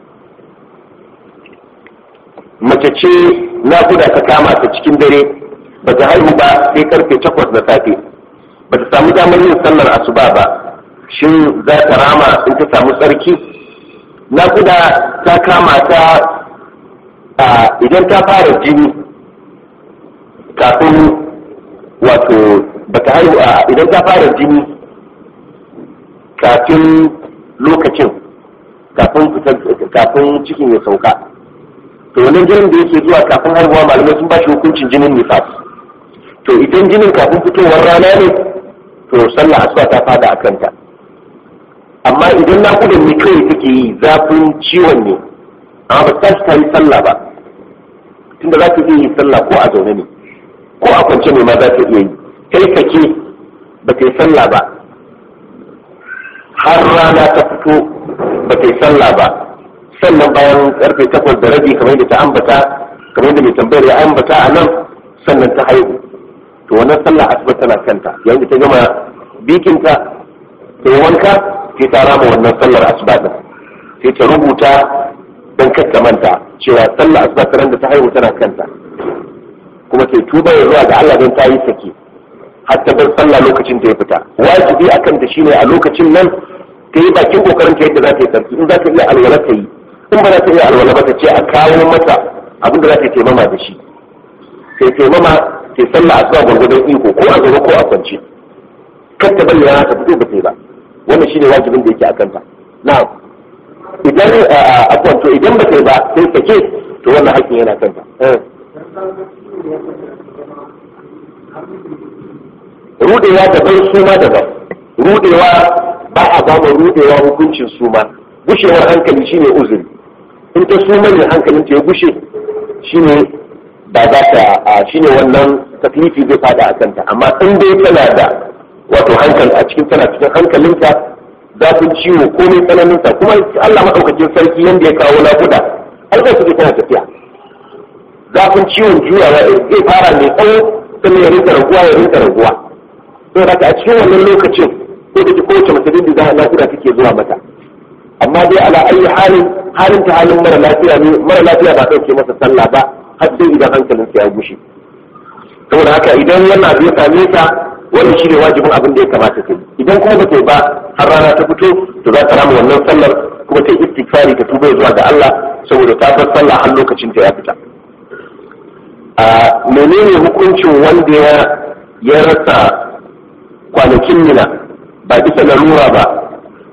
mace ce nakuda ta kama ta cikin dare ba ta haihu ba sai karfe takwas na safe ba ta samu damar yin sallar asuba ba shin za ta rama in ta samu tsarki nakuda ta kama ta idan ta fara jini kafin wato ba ta haihu idan ta fara jini kafin lokacin kafin cikin ya sauka to wannan jinin da yake zuwa kafin haihuwa malamai sun ba shi hukuncin jinin nifas to idan jinin kafin fitowar rana ne to sallah asuba ta fada a kanta amma idan naƙudan ne kawai take yi zafin ciwon ne amma ba ta ta yi sallah ba tunda za ta iya yi sallah ko a zaune ne ko a kwance ne ma za ta iya yi kai kake ba ta yi sallah ba har rana ta fito ba ta yi sallah ba sannan bayan karfe takwas da rabi kamar da ta ambata kamar da mai tambayar ya ambata a nan sannan ta haihu to wannan sallah asuba tana kanta yayin da ta gama bikinta ta yi wanka sai ta rama wannan sallar asuba din sai ta rubuta don ta manta cewa sallar asuba ta da ta haihu tana kanta kuma sai tuba ya zuwa ga Allah don ta yi sake har ta bar sallah lokacin ta ya fita wajibi a kanta shine a lokacin nan ta yi bakin kokarin ta yadda za ta yi sarki in za ta iya alwala ta yi in ba za ta iya alwala ba ta ce a kawo mata abin da za ta taimama da shi sai taimama sai sallah asuba gwargwadon iko ko a zaune ko a kwance kar ta bari rana ta fito ba ta yi ba wannan shine wajibin da yake a kanta na'am idan a kwanto idan ba ta yi ba sai sake to wannan haƙƙin yana kanta rudewa daban suma daban rudewa ba a ba rudewa hukuncin suma gushewar hankali shine uzuri in ta suma ne hankalin ta ya gushe shine ba za ta shine wannan taklifi zai fada a kanta amma in dai tana da wato hankali a cikin tana cikin hankalinta zafin ciwo komai tsananinta kuma Allah maɗaukakin sarki yadda ya kawo nakuda Allah su tana tafiya zafin ciwon juyawa zai fara mai tsawo sannan ya rinka raguwa ya rinka raguwa to da a cikin wannan lokacin ko da kowace mace da za a nakuda take zuwa mata amma dai ala ayi halin halin ta halin mara lafiya ne mara lafiya ba ɗauke masa sallah ba har sai idan hankalinsa ya gushe saboda haka idan wannan abu ya same ta wannan shine wajibin abin da ya kamata ta idan kuma ba ta ba har rana ta fito to za ta rama wannan sallar kuma ta istighfari ta tuba zuwa ga Allah saboda ta bar sallah har lokacin ta ya fita a menene hukuncin wanda ya ya rasa kwanakin mina ba bisa larura ba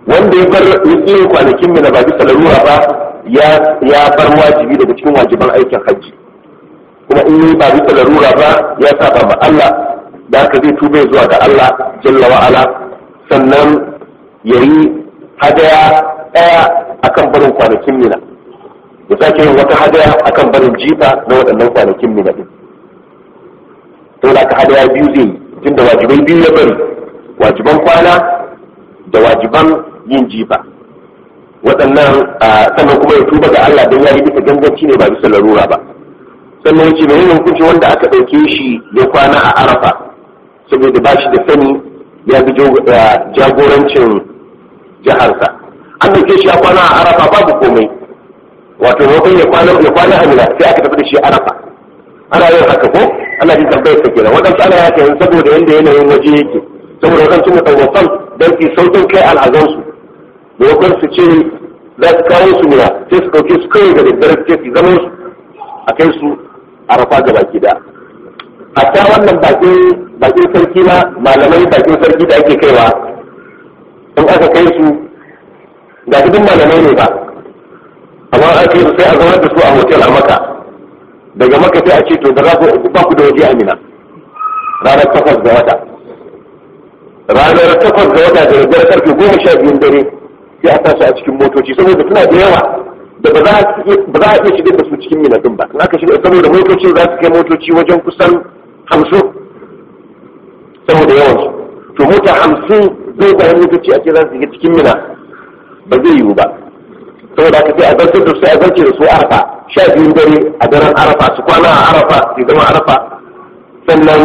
wanda ya bar yin kwanakin mina ba bisa larura ba ya bar wajibi daga cikin wajiban aikin hajji kuma in yi ba bisa larura ba ya saba ma Allah da haka zai tube zuwa ga Allah jalla wa ala sannan yayi hadaya daya akan barin kwanakin mina ya sake yin wata hadaya akan barin jifa na waɗannan kwanakin mina din to da ka hadaya biyu zai yi tunda wajibai biyu ya bari wajiban kwana da wajiban yin jifa waɗannan sannan kuma ya tuba ga Allah don ya yi bisa ganganci ne ba bisa larura ba sannan ya ce mai yin hukunci wanda aka ɗauke shi ya kwana a arafa saboda ba shi da sani ya bi jagorancin jiharsa an ɗauke shi ya kwana a arafa babu komai wato wakon ya kwana ya kwana a mina sai aka tafi da shi arafa ana yin haka ko ana jin tambayar sa kenan waɗansu ana yake yin saboda yanda yanayin waje yake saboda waɗansu mutawafan don su sautin kai al'azansu maimakon su ce za su kawo su mina sai su ɗauke su kawai da daddare sai su zama su a kai su a rafa ga baki da hatta wannan bakin bakin sarki na malamai bakin sarki da ake kaiwa in aka kai su ga dukkan malamai ne ba amma aka kai su sai a zama da su a hotel a maka daga maka sai a ce to da za ku ba ku da waje amina ranar takwas ga wata ranar takwas ga wata da daddare karfe goma sha biyun dare sai a tasu a cikin motoci saboda suna da yawa da ba za a iya shigar da su cikin minadin ba in aka shigar saboda motocin za su kai motoci wajen kusan hamsin saboda yawansu to mota hamsin zai bayan motoci a ce za su shiga cikin mina ba zai yiwu ba saboda aka sai a zartar da su a zarce da su arafa sha biyun dare a daren arafa su kwana a arafa su zama arafa sannan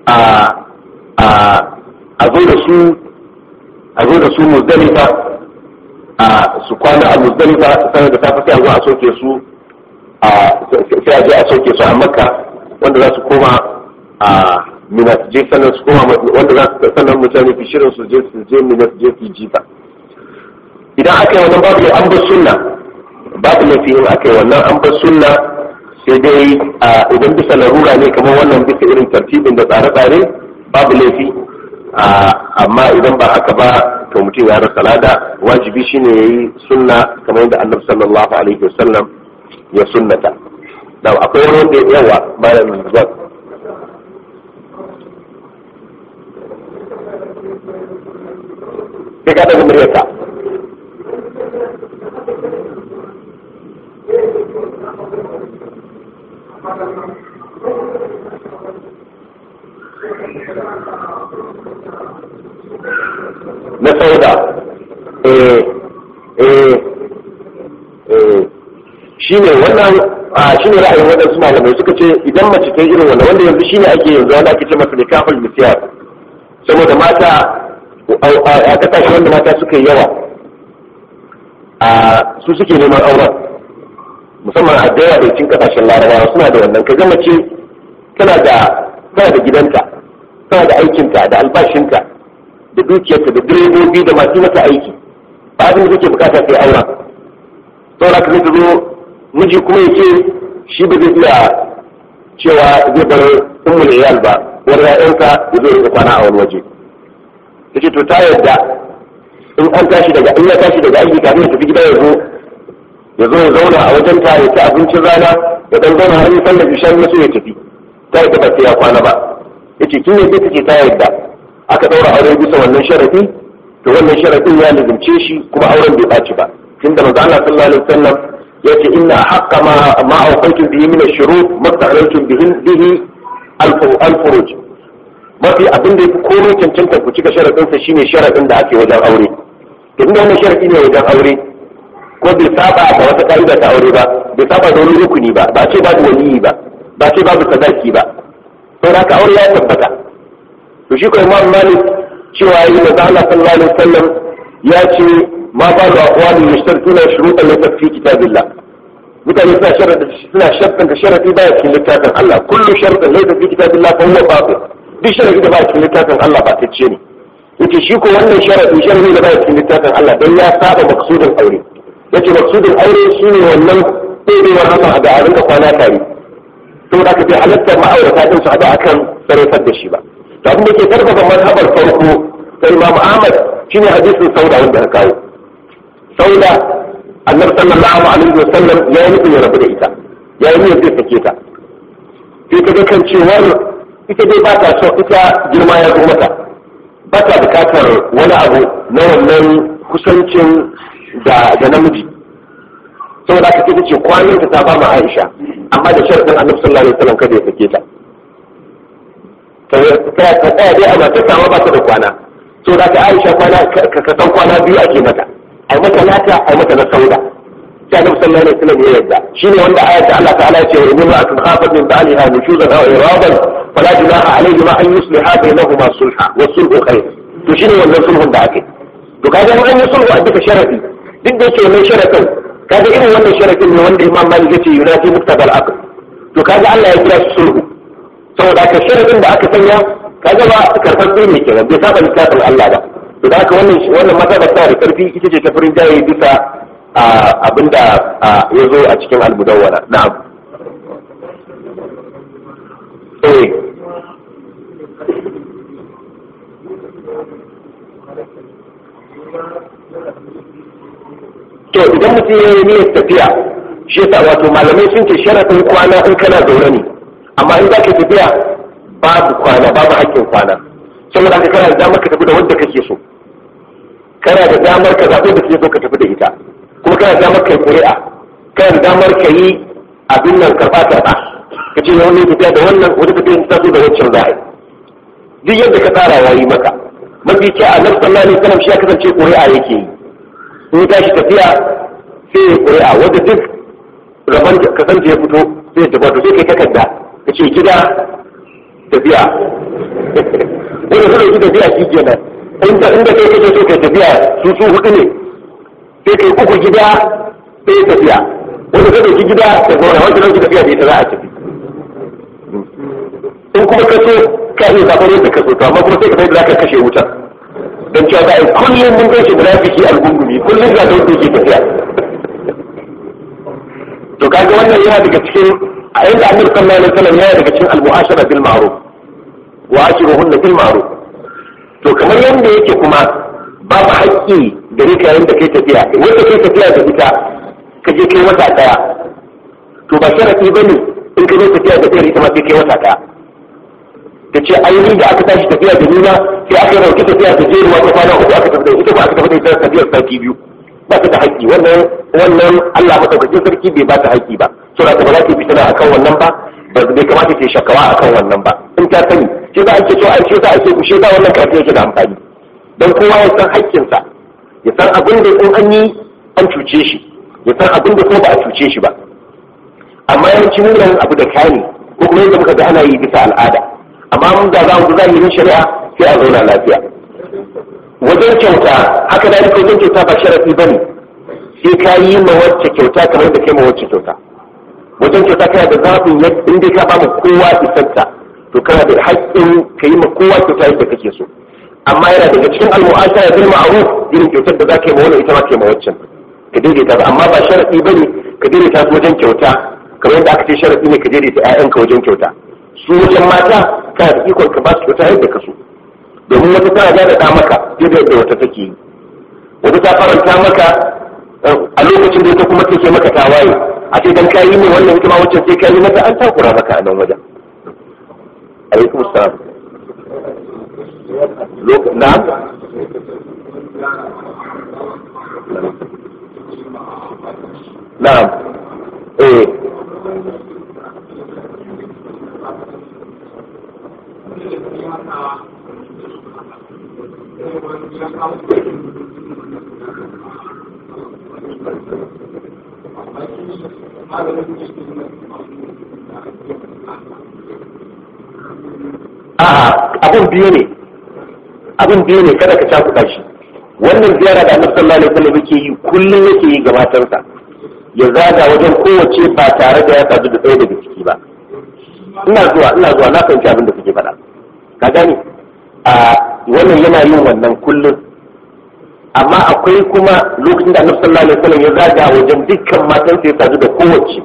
a zo da su a zo da su muzdalifa a su kwana a muzdalifa sanar da safe sai a zo a soke su a sai a je a soke su a makka wanda za su koma a mina su je sannan su koma wanda za su sannan mutane fi shirin su je su je mina su je su jifa idan aka yi wannan babu an bar sunna babu laifi in aka yi wannan an bar sunna sai dai idan bisa larura ne kamar wannan bisa irin tartibin da tsare-tsare babu laifi amma idan ba haka ba to mutum ya rasa lada wajibi shine yayi sunna kamar yadda annabi sallallahu alaihi wasallam ya sunnata da akwai wani wanda ya yawa bayan zuwa sai ka daga muryarka na sauda eh eh eh shine wannan a shine ra'ayin waɗansu malamai suka ce idan mace ta irin wannan wanda yanzu shine ake yanzu wanda ake ce masa nikahul misyar saboda mata a kasashe wanda mata suka yi yawa a su suke neman auren musamman a da yawa da cikin kasashen larabawa suna da wannan ka mace tana da tana da gidanta tana da aikinta da albashinta da dukiyarta da direbobi da masu mata aiki ba abin da take bukata sai aura saboda ka zai zo miji kuma ya ce shi ba zai iya cewa zai bar ummul iyal ba wani ya'yanka ya zo ya kwana a wani waje ta ce to ta yarda in an tashi daga in ya tashi daga aiki kafin ya tafi gida ya zo ya zo ya zauna a wajen ta ya ci abincin rana ya dan zauna har yi sallar ishan ya so ya tafi ta yarda ba sai ya kwana ba yace kin ne sai take ta yarda aka daura aure bisa wannan sharadi to wannan sharadin ya lazimce shi kuma auren bai ɓaci ba tunda manzo Allah sallallahu alaihi wasallam yace inna haqqa ma ma awqaytum bihi min ash-shurut masta'alaytum bihi bihi al-furuj mafi abin da yafi komai cancanta ku cika sharadin sa shine sharadin da ake wajen aure to inda wannan sharadi ne wajen aure ko bai saba da wata ka'ida ta aure ba bai saba da wani rukuni ba ba ce babu waliyi ba ba ce babu sadaki ba saboda haka aure ya tabbata to shi ko imam malik cewa yi da Allah sallallahu alaihi wasallam ya ce ma ba da aqwali yashtartuna shurutan la fi kitabillah mutane suna sharada suna shartan da sharadi ba cikin littafin Allah kullu shartan laysa fi kitabillah fa huwa batil duk sharadi da ba cikin littafin Allah ba tacce ne yace shi ko wannan sharadi sharadi da ba cikin littafin Allah dan ya saba maksudin aure yace maksudin aure shine wannan ɗorewar haka da a rinka kwana tare saboda ka bai halatta ma'aurata din su haɗu akan sarrafar da shi ba to abin da ke karfafa mazhabar farko sai Imam Ahmad shine hadisin sauda wanda ka kawo sauda annabi sallallahu alaihi wasallam ya yi nufin ya rabu da ita ya yi niyyar zai sake ta sai ta ga kan cewar ita dai ba ta so ita girma ya zo mata ba ta bukatar wani abu na wannan kusancin da namiji saboda ka ce kwanan ta ta ba ma Aisha amma da sharadin Annabi sallallahu alaihi wasallam kada ya sake ta ta ta tsaya dai amma ta samu ba ta da kwana saboda ka Aisha kwana ka san kwana biyu ake mata ai mata nata ai mata na sauda sai Annabi sallallahu alaihi wasallam ya yarda shine wanda ayat Allah ta'ala ya ce wa inna atum khafat min ba'liha nushuzan aw iradan fala junaha alayhi ma an yusliha bainahuma sulha wa sulhu khair to shine wannan sulhun da ake to kaga an yi sulhu a duka sharadi duk da yake wannan sharadin kaga irin wannan sharadin ne wanda Imam Malik yace yunati muktabal aqd to kaga Allah ya kira shi sulhu saboda ka sharadin da aka sanya kaga ba karfan sai ne kenan bai saba littafin Allah ba to da haka wannan wannan mazhaba ta da karfi ita ce ta furin jaye bisa abinda ya zo a cikin al-mudawwara na'am eh to idan mutum ya yi niyyar tafiya shi yasa wato malamai sun ce sharafin kwana in kana zaune ne amma in za ka tafiya babu kwana babu hakkin kwana saboda haka kana da damar ka tafi da wanda kake so kana da damar ka zaɓi da kake so ka tafi da ita kuma kana da damar ka yi ƙuri'a kana da damar ka yi abin nan karɓa karɓa ka ce wani tafiya da wannan wani tafiya ta so da wancan za a yi duk yadda ka tsara ya yi maka mafi kyau a nan sallallahu alaihi wasallam shi ya kasance ƙuri'a yake yi in ta shi tafiya sai ya ƙuri'a wanda duk rabon kasance ya fito sai ya tabbata sai kai takarda ka ce gida tafiya wanda su ɗauki tafiya shi kenan inda inda kai kake so kai tafiya su su hudu ne sai kai uku gida sai tafiya wanda ka ɗauki gida da zauna wanda ɗauki tafiya da ita za a tafi in kuma ka so ka iya zaɓar yadda ka so to amma kuma sai ka sai da za ka kashe wutar don cewa za a yi kullum mun gaishe munafiki algungumi kullum ga don ke tafiya to kaga wannan yana daga cikin a yanda annabi sallallahu alaihi wasallam yana daga cikin al-mu'ashara bil ma'ruf wa ashiruhunna bil ma'ruf to kamar yanda yake kuma babu haƙƙi gare ka yayin da kai tafiya wanda kai tafiya da ita ka je kai wata daya to ba sharadi bane in ka je tafiya da ita ita ma sai kai wata daya ta ce ainihin da aka tashi tafiya da nuna sai aka yi rauki tafiya da jeruwa ta kwana uku aka tafi da ita ba aka tafi da ita tafiyar sati biyu ba ta da haƙƙi wannan wannan Allah madaukakin sarki bai ba ta haƙƙi ba so da ba za ta fitina akan wannan ba ba bai kamata ta shakawa akan wannan ba in ta sani shi za a ce cewa shi za a ce shi za wannan karfi yake da amfani don kowa ya san haƙƙinsa ya san abin da in an yi an cuce shi ya san abin da kuma ba a cuce shi ba amma yawanci mun abu da kani ko kuma yadda muka ga ana yi bisa al'ada amma mun da za mu zahirin shari'a sai a zauna lafiya wajen kyauta haka da wajen kyauta ba sharafi bane sai ka yi ma wacce kyauta kamar da kai ma wacce kyauta wajen kyauta kana da zaɓin in dai ka ba mu kowa isarta to kana da haƙƙin ka yi ma kowa kyauta yadda kake so amma yana daga cikin almu'ashara bil ma'ruf irin kyautar da za ka yi ma wani ita ma ka yi ma waccan ka daidaita ba amma ba sharafi bane ka daidaita su wajen kyauta kamar yadda aka ce sharafi ne ka daidaita 'ya'yanka wajen kyauta su wajen mata kana da ikon ka ba su kyauta yadda ka so domin wata tana da maka yadda yadda wata take yi wata ta faranta maka a lokacin da ita kuma take maka tawaye a ce dan kayi ne wannan ita ma wacce sai kayi mata an takura maka a nan wajen alaikum salam na'am na'am eh a'a abin biyu ne abin biyu ne kada ka cakuɗa shi wannan ziyara da annabi sallallahu alaihi wasallam yake yi kullum yake yi ga matarsa ya zaga wajen kowace ba tare da ya sadu da ɗaya daga ciki ba ina zuwa ina zuwa na fahimci abin da suke faɗa ka gani a wannan yana yin wannan kullum amma akwai kuma lokacin da annabi sallallahu alaihi wasallam ya zaga wajen dukkan matansa ya sadu da kowace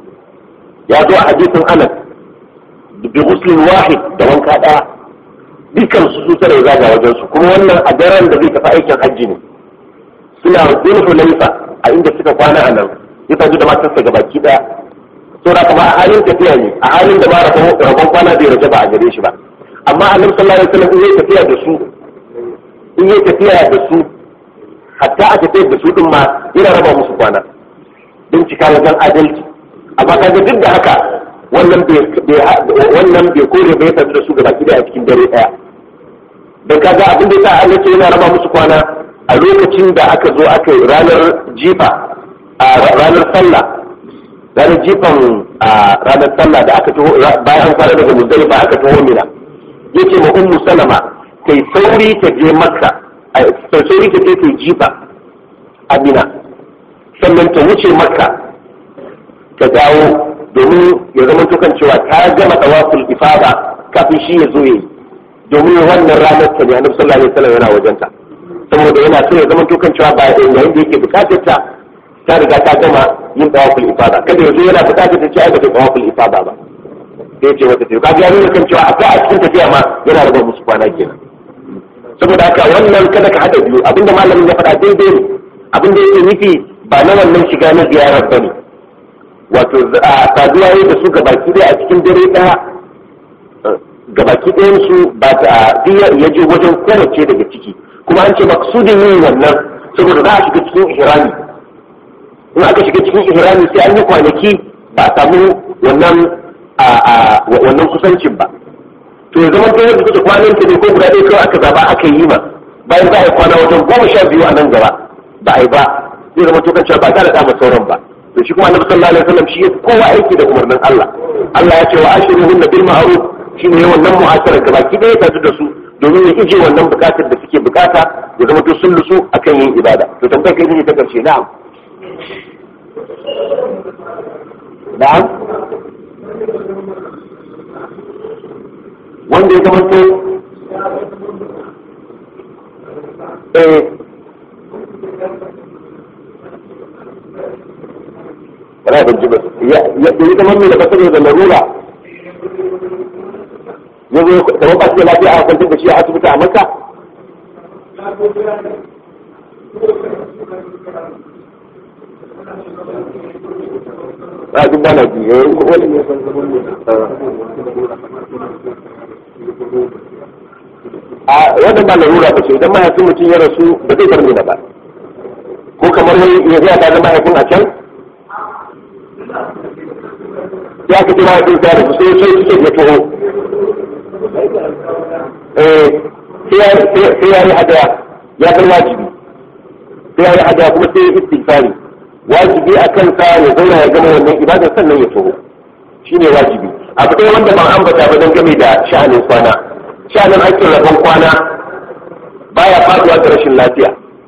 ya zo a hadisin anas bi ghuslin wahid da wanka daya dukkan su su tare zaga wajen su kuma wannan a daren da zai tafi aikin hajji ne suna zai hulaifa a inda suka kwana a nan ya saju da matarsa gabaki daya saboda kuma a halin tafiya ne a halin da ba rabon kwana bai raja ba a gare shi ba amma annabi sallallahu alaihi wasallam in yayi tafiya da su in yayi tafiya da su hatta a tafiyar da su din ma yana raba musu kwana don cika wajen adalci amma kaga duk da haka wannan bai wannan bai kore bai tafi da su gaba ki a cikin dare daya dan kaga abin da yasa Allah ce yana raba musu kwana a lokacin da aka zo aka yi ranar jifa a ranar sallah ranar jifan a ranar sallah da aka taho bayan an fara daga muzdalifa aka taho mina yace ma ummu salama kai sauri ta je makka sauri ta je ta jifa a mina sannan ta wuce makka ta dawo domin ya zama tukan cewa ta gama tawaful ifada kafin shi ya zo yi domin wannan ranar ta ne annabi sallallahu alaihi wasallam yana wajenta saboda yana so ya zama tukan cewa ba yayin da yake bukatar ta ta riga ta gama yin tawaful ifada kada yanzu yana bukatar ta ce ai ba ta tawaful ifada ba sai ya ce wata ce kaga ya nuna kan cewa akwai a cikin tafiya ma yana raba musu kwana kenan saboda haka wannan kada ka hada biyu abinda malamin ya faɗa daidai ne abinda yake nufi ba na wannan shiga na ziyarar bane wato saduwa yi da su gabaki ɗaya a cikin dare ɗaya gabaki ɗayan su ba ta biya ya je wajen kowace daga ciki kuma an ce maksudin yin wannan saboda za a shiga cikin ihrami in aka shiga cikin ihrami sai an yi kwanaki ba a samu wannan wannan kusancin ba to ya zama ta yadda kuka kwanan ta ne ko guda ɗaya kawai aka zaba aka yi ma bayan za a yi kwana wajen goma sha biyu a nan gaba ba a yi ba zai zama tokan cewa ba ta da dama sauran ba to shi kuma annabi sallallahu alaihi wasallam shi ya kowa aiki da umarnin Allah Allah ya ce wa ashiruhun bil ma'ruf shi ne wannan mu'asara gaba ki ɗaya ta da su domin ya ije wannan bukatar da suke bukata ya zama to sun lusu akan yin ibada to tambayar kai ne ta karshe na'am na'am wanda ya zama to eh wala ban ji ba ya ya zama mai da kasar da larura ya zo kamar ba shi da lafiya a kwantar da shi a asibiti a maka a duk bana ji ya yi wani ne a wannan ba larura ba ce idan mahaifin mutum ya rasu ba zai bar mina ba ko kamar wani ya zai ta zama mahaifin a can ya ka ji mahaifin ta rasu sai sai suke ya taho sai ya yi hadaya ya bar wajibi sai ya yi hadaya kuma sai ya istighfari wajibi a kansa ya zauna ya gama wannan ibadar sannan ya taho shine wajibi abu ɗaya wanda ban ambata ba don game da sha'anin kwana sha'anin aikin rabon kwana baya faduwa da rashin lafiya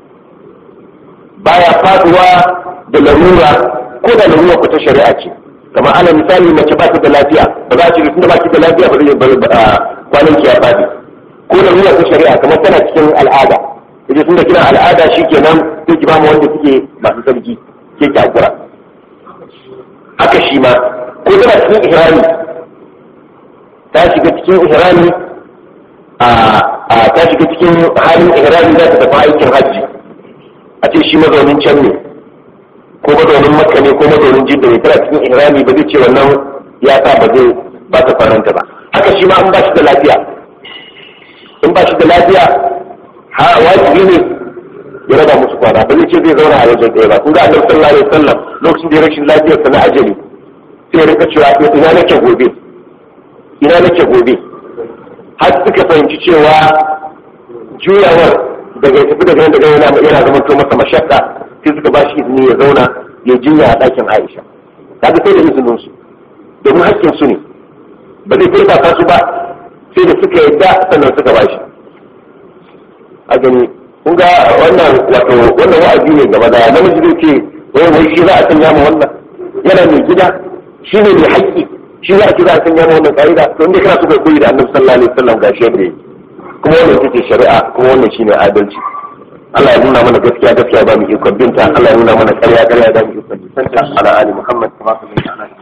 baya faduwa da larura ko da larura ku ta shari'a ce kamar ana misali mace ba ta da lafiya ba za a ce tunda ba ki da lafiya ba zai bar kwanan ki ya fadi ko larura ta shari'a kamar tana cikin al'ada ita tunda kina al'ada shikenan sai ki ba mu wanda kike masu sarki ke ki hakura haka shi ma ko tana cikin ihrami ta shiga cikin ihrami a ta shiga cikin halin ihrami za ta tafi aikin hajji a ce shi mazaunin can ne ko mazaunin makka ne ko mazaunin jidda ne tana cikin ihrami ba zai ce wannan ya sa ba zai ba ta faranta ba haka shi ma an ba shi da lafiya in ba shi da lafiya ha wajibi ne ya raba musu kwana ba zai ce zai zauna a wajen ɗaya ba kun ga annabi sallallahu alaihi wasallam lokacin da ya rashin lafiyar sa na ajali sai ya rika cewa ina nake gobe ina nake gobe har suka fahimci cewa juyawar daga ya tafi daga nan daga yana yana zama to masa mashakka sai suka ba shi izini ya zauna ya jinya a ɗakin Aisha kaga sai da izinin su domin hakkin su ne ba zai furta su ba sai da suka yadda sannan suka ba shi a gani kun ga wannan wato wannan wa'azi ne gaba da namiji zai ce wai wai shi za a sanya mu wannan yana mai gida shi ne mai haƙƙi shi za a ce za a sanya mu wannan ka'ida to inda kana so kai koyi da annabi sallallahu alaihi wasallam gashi yadda yake kuma wannan ita ce shari'a kuma wannan shine adalci Allah ya nuna mana gaskiya gaskiya ba mu ikon binta Allah ya nuna mana ƙarya ƙarya ba mu ikon bisanta ala ali Muhammad kama sallallahu alaihi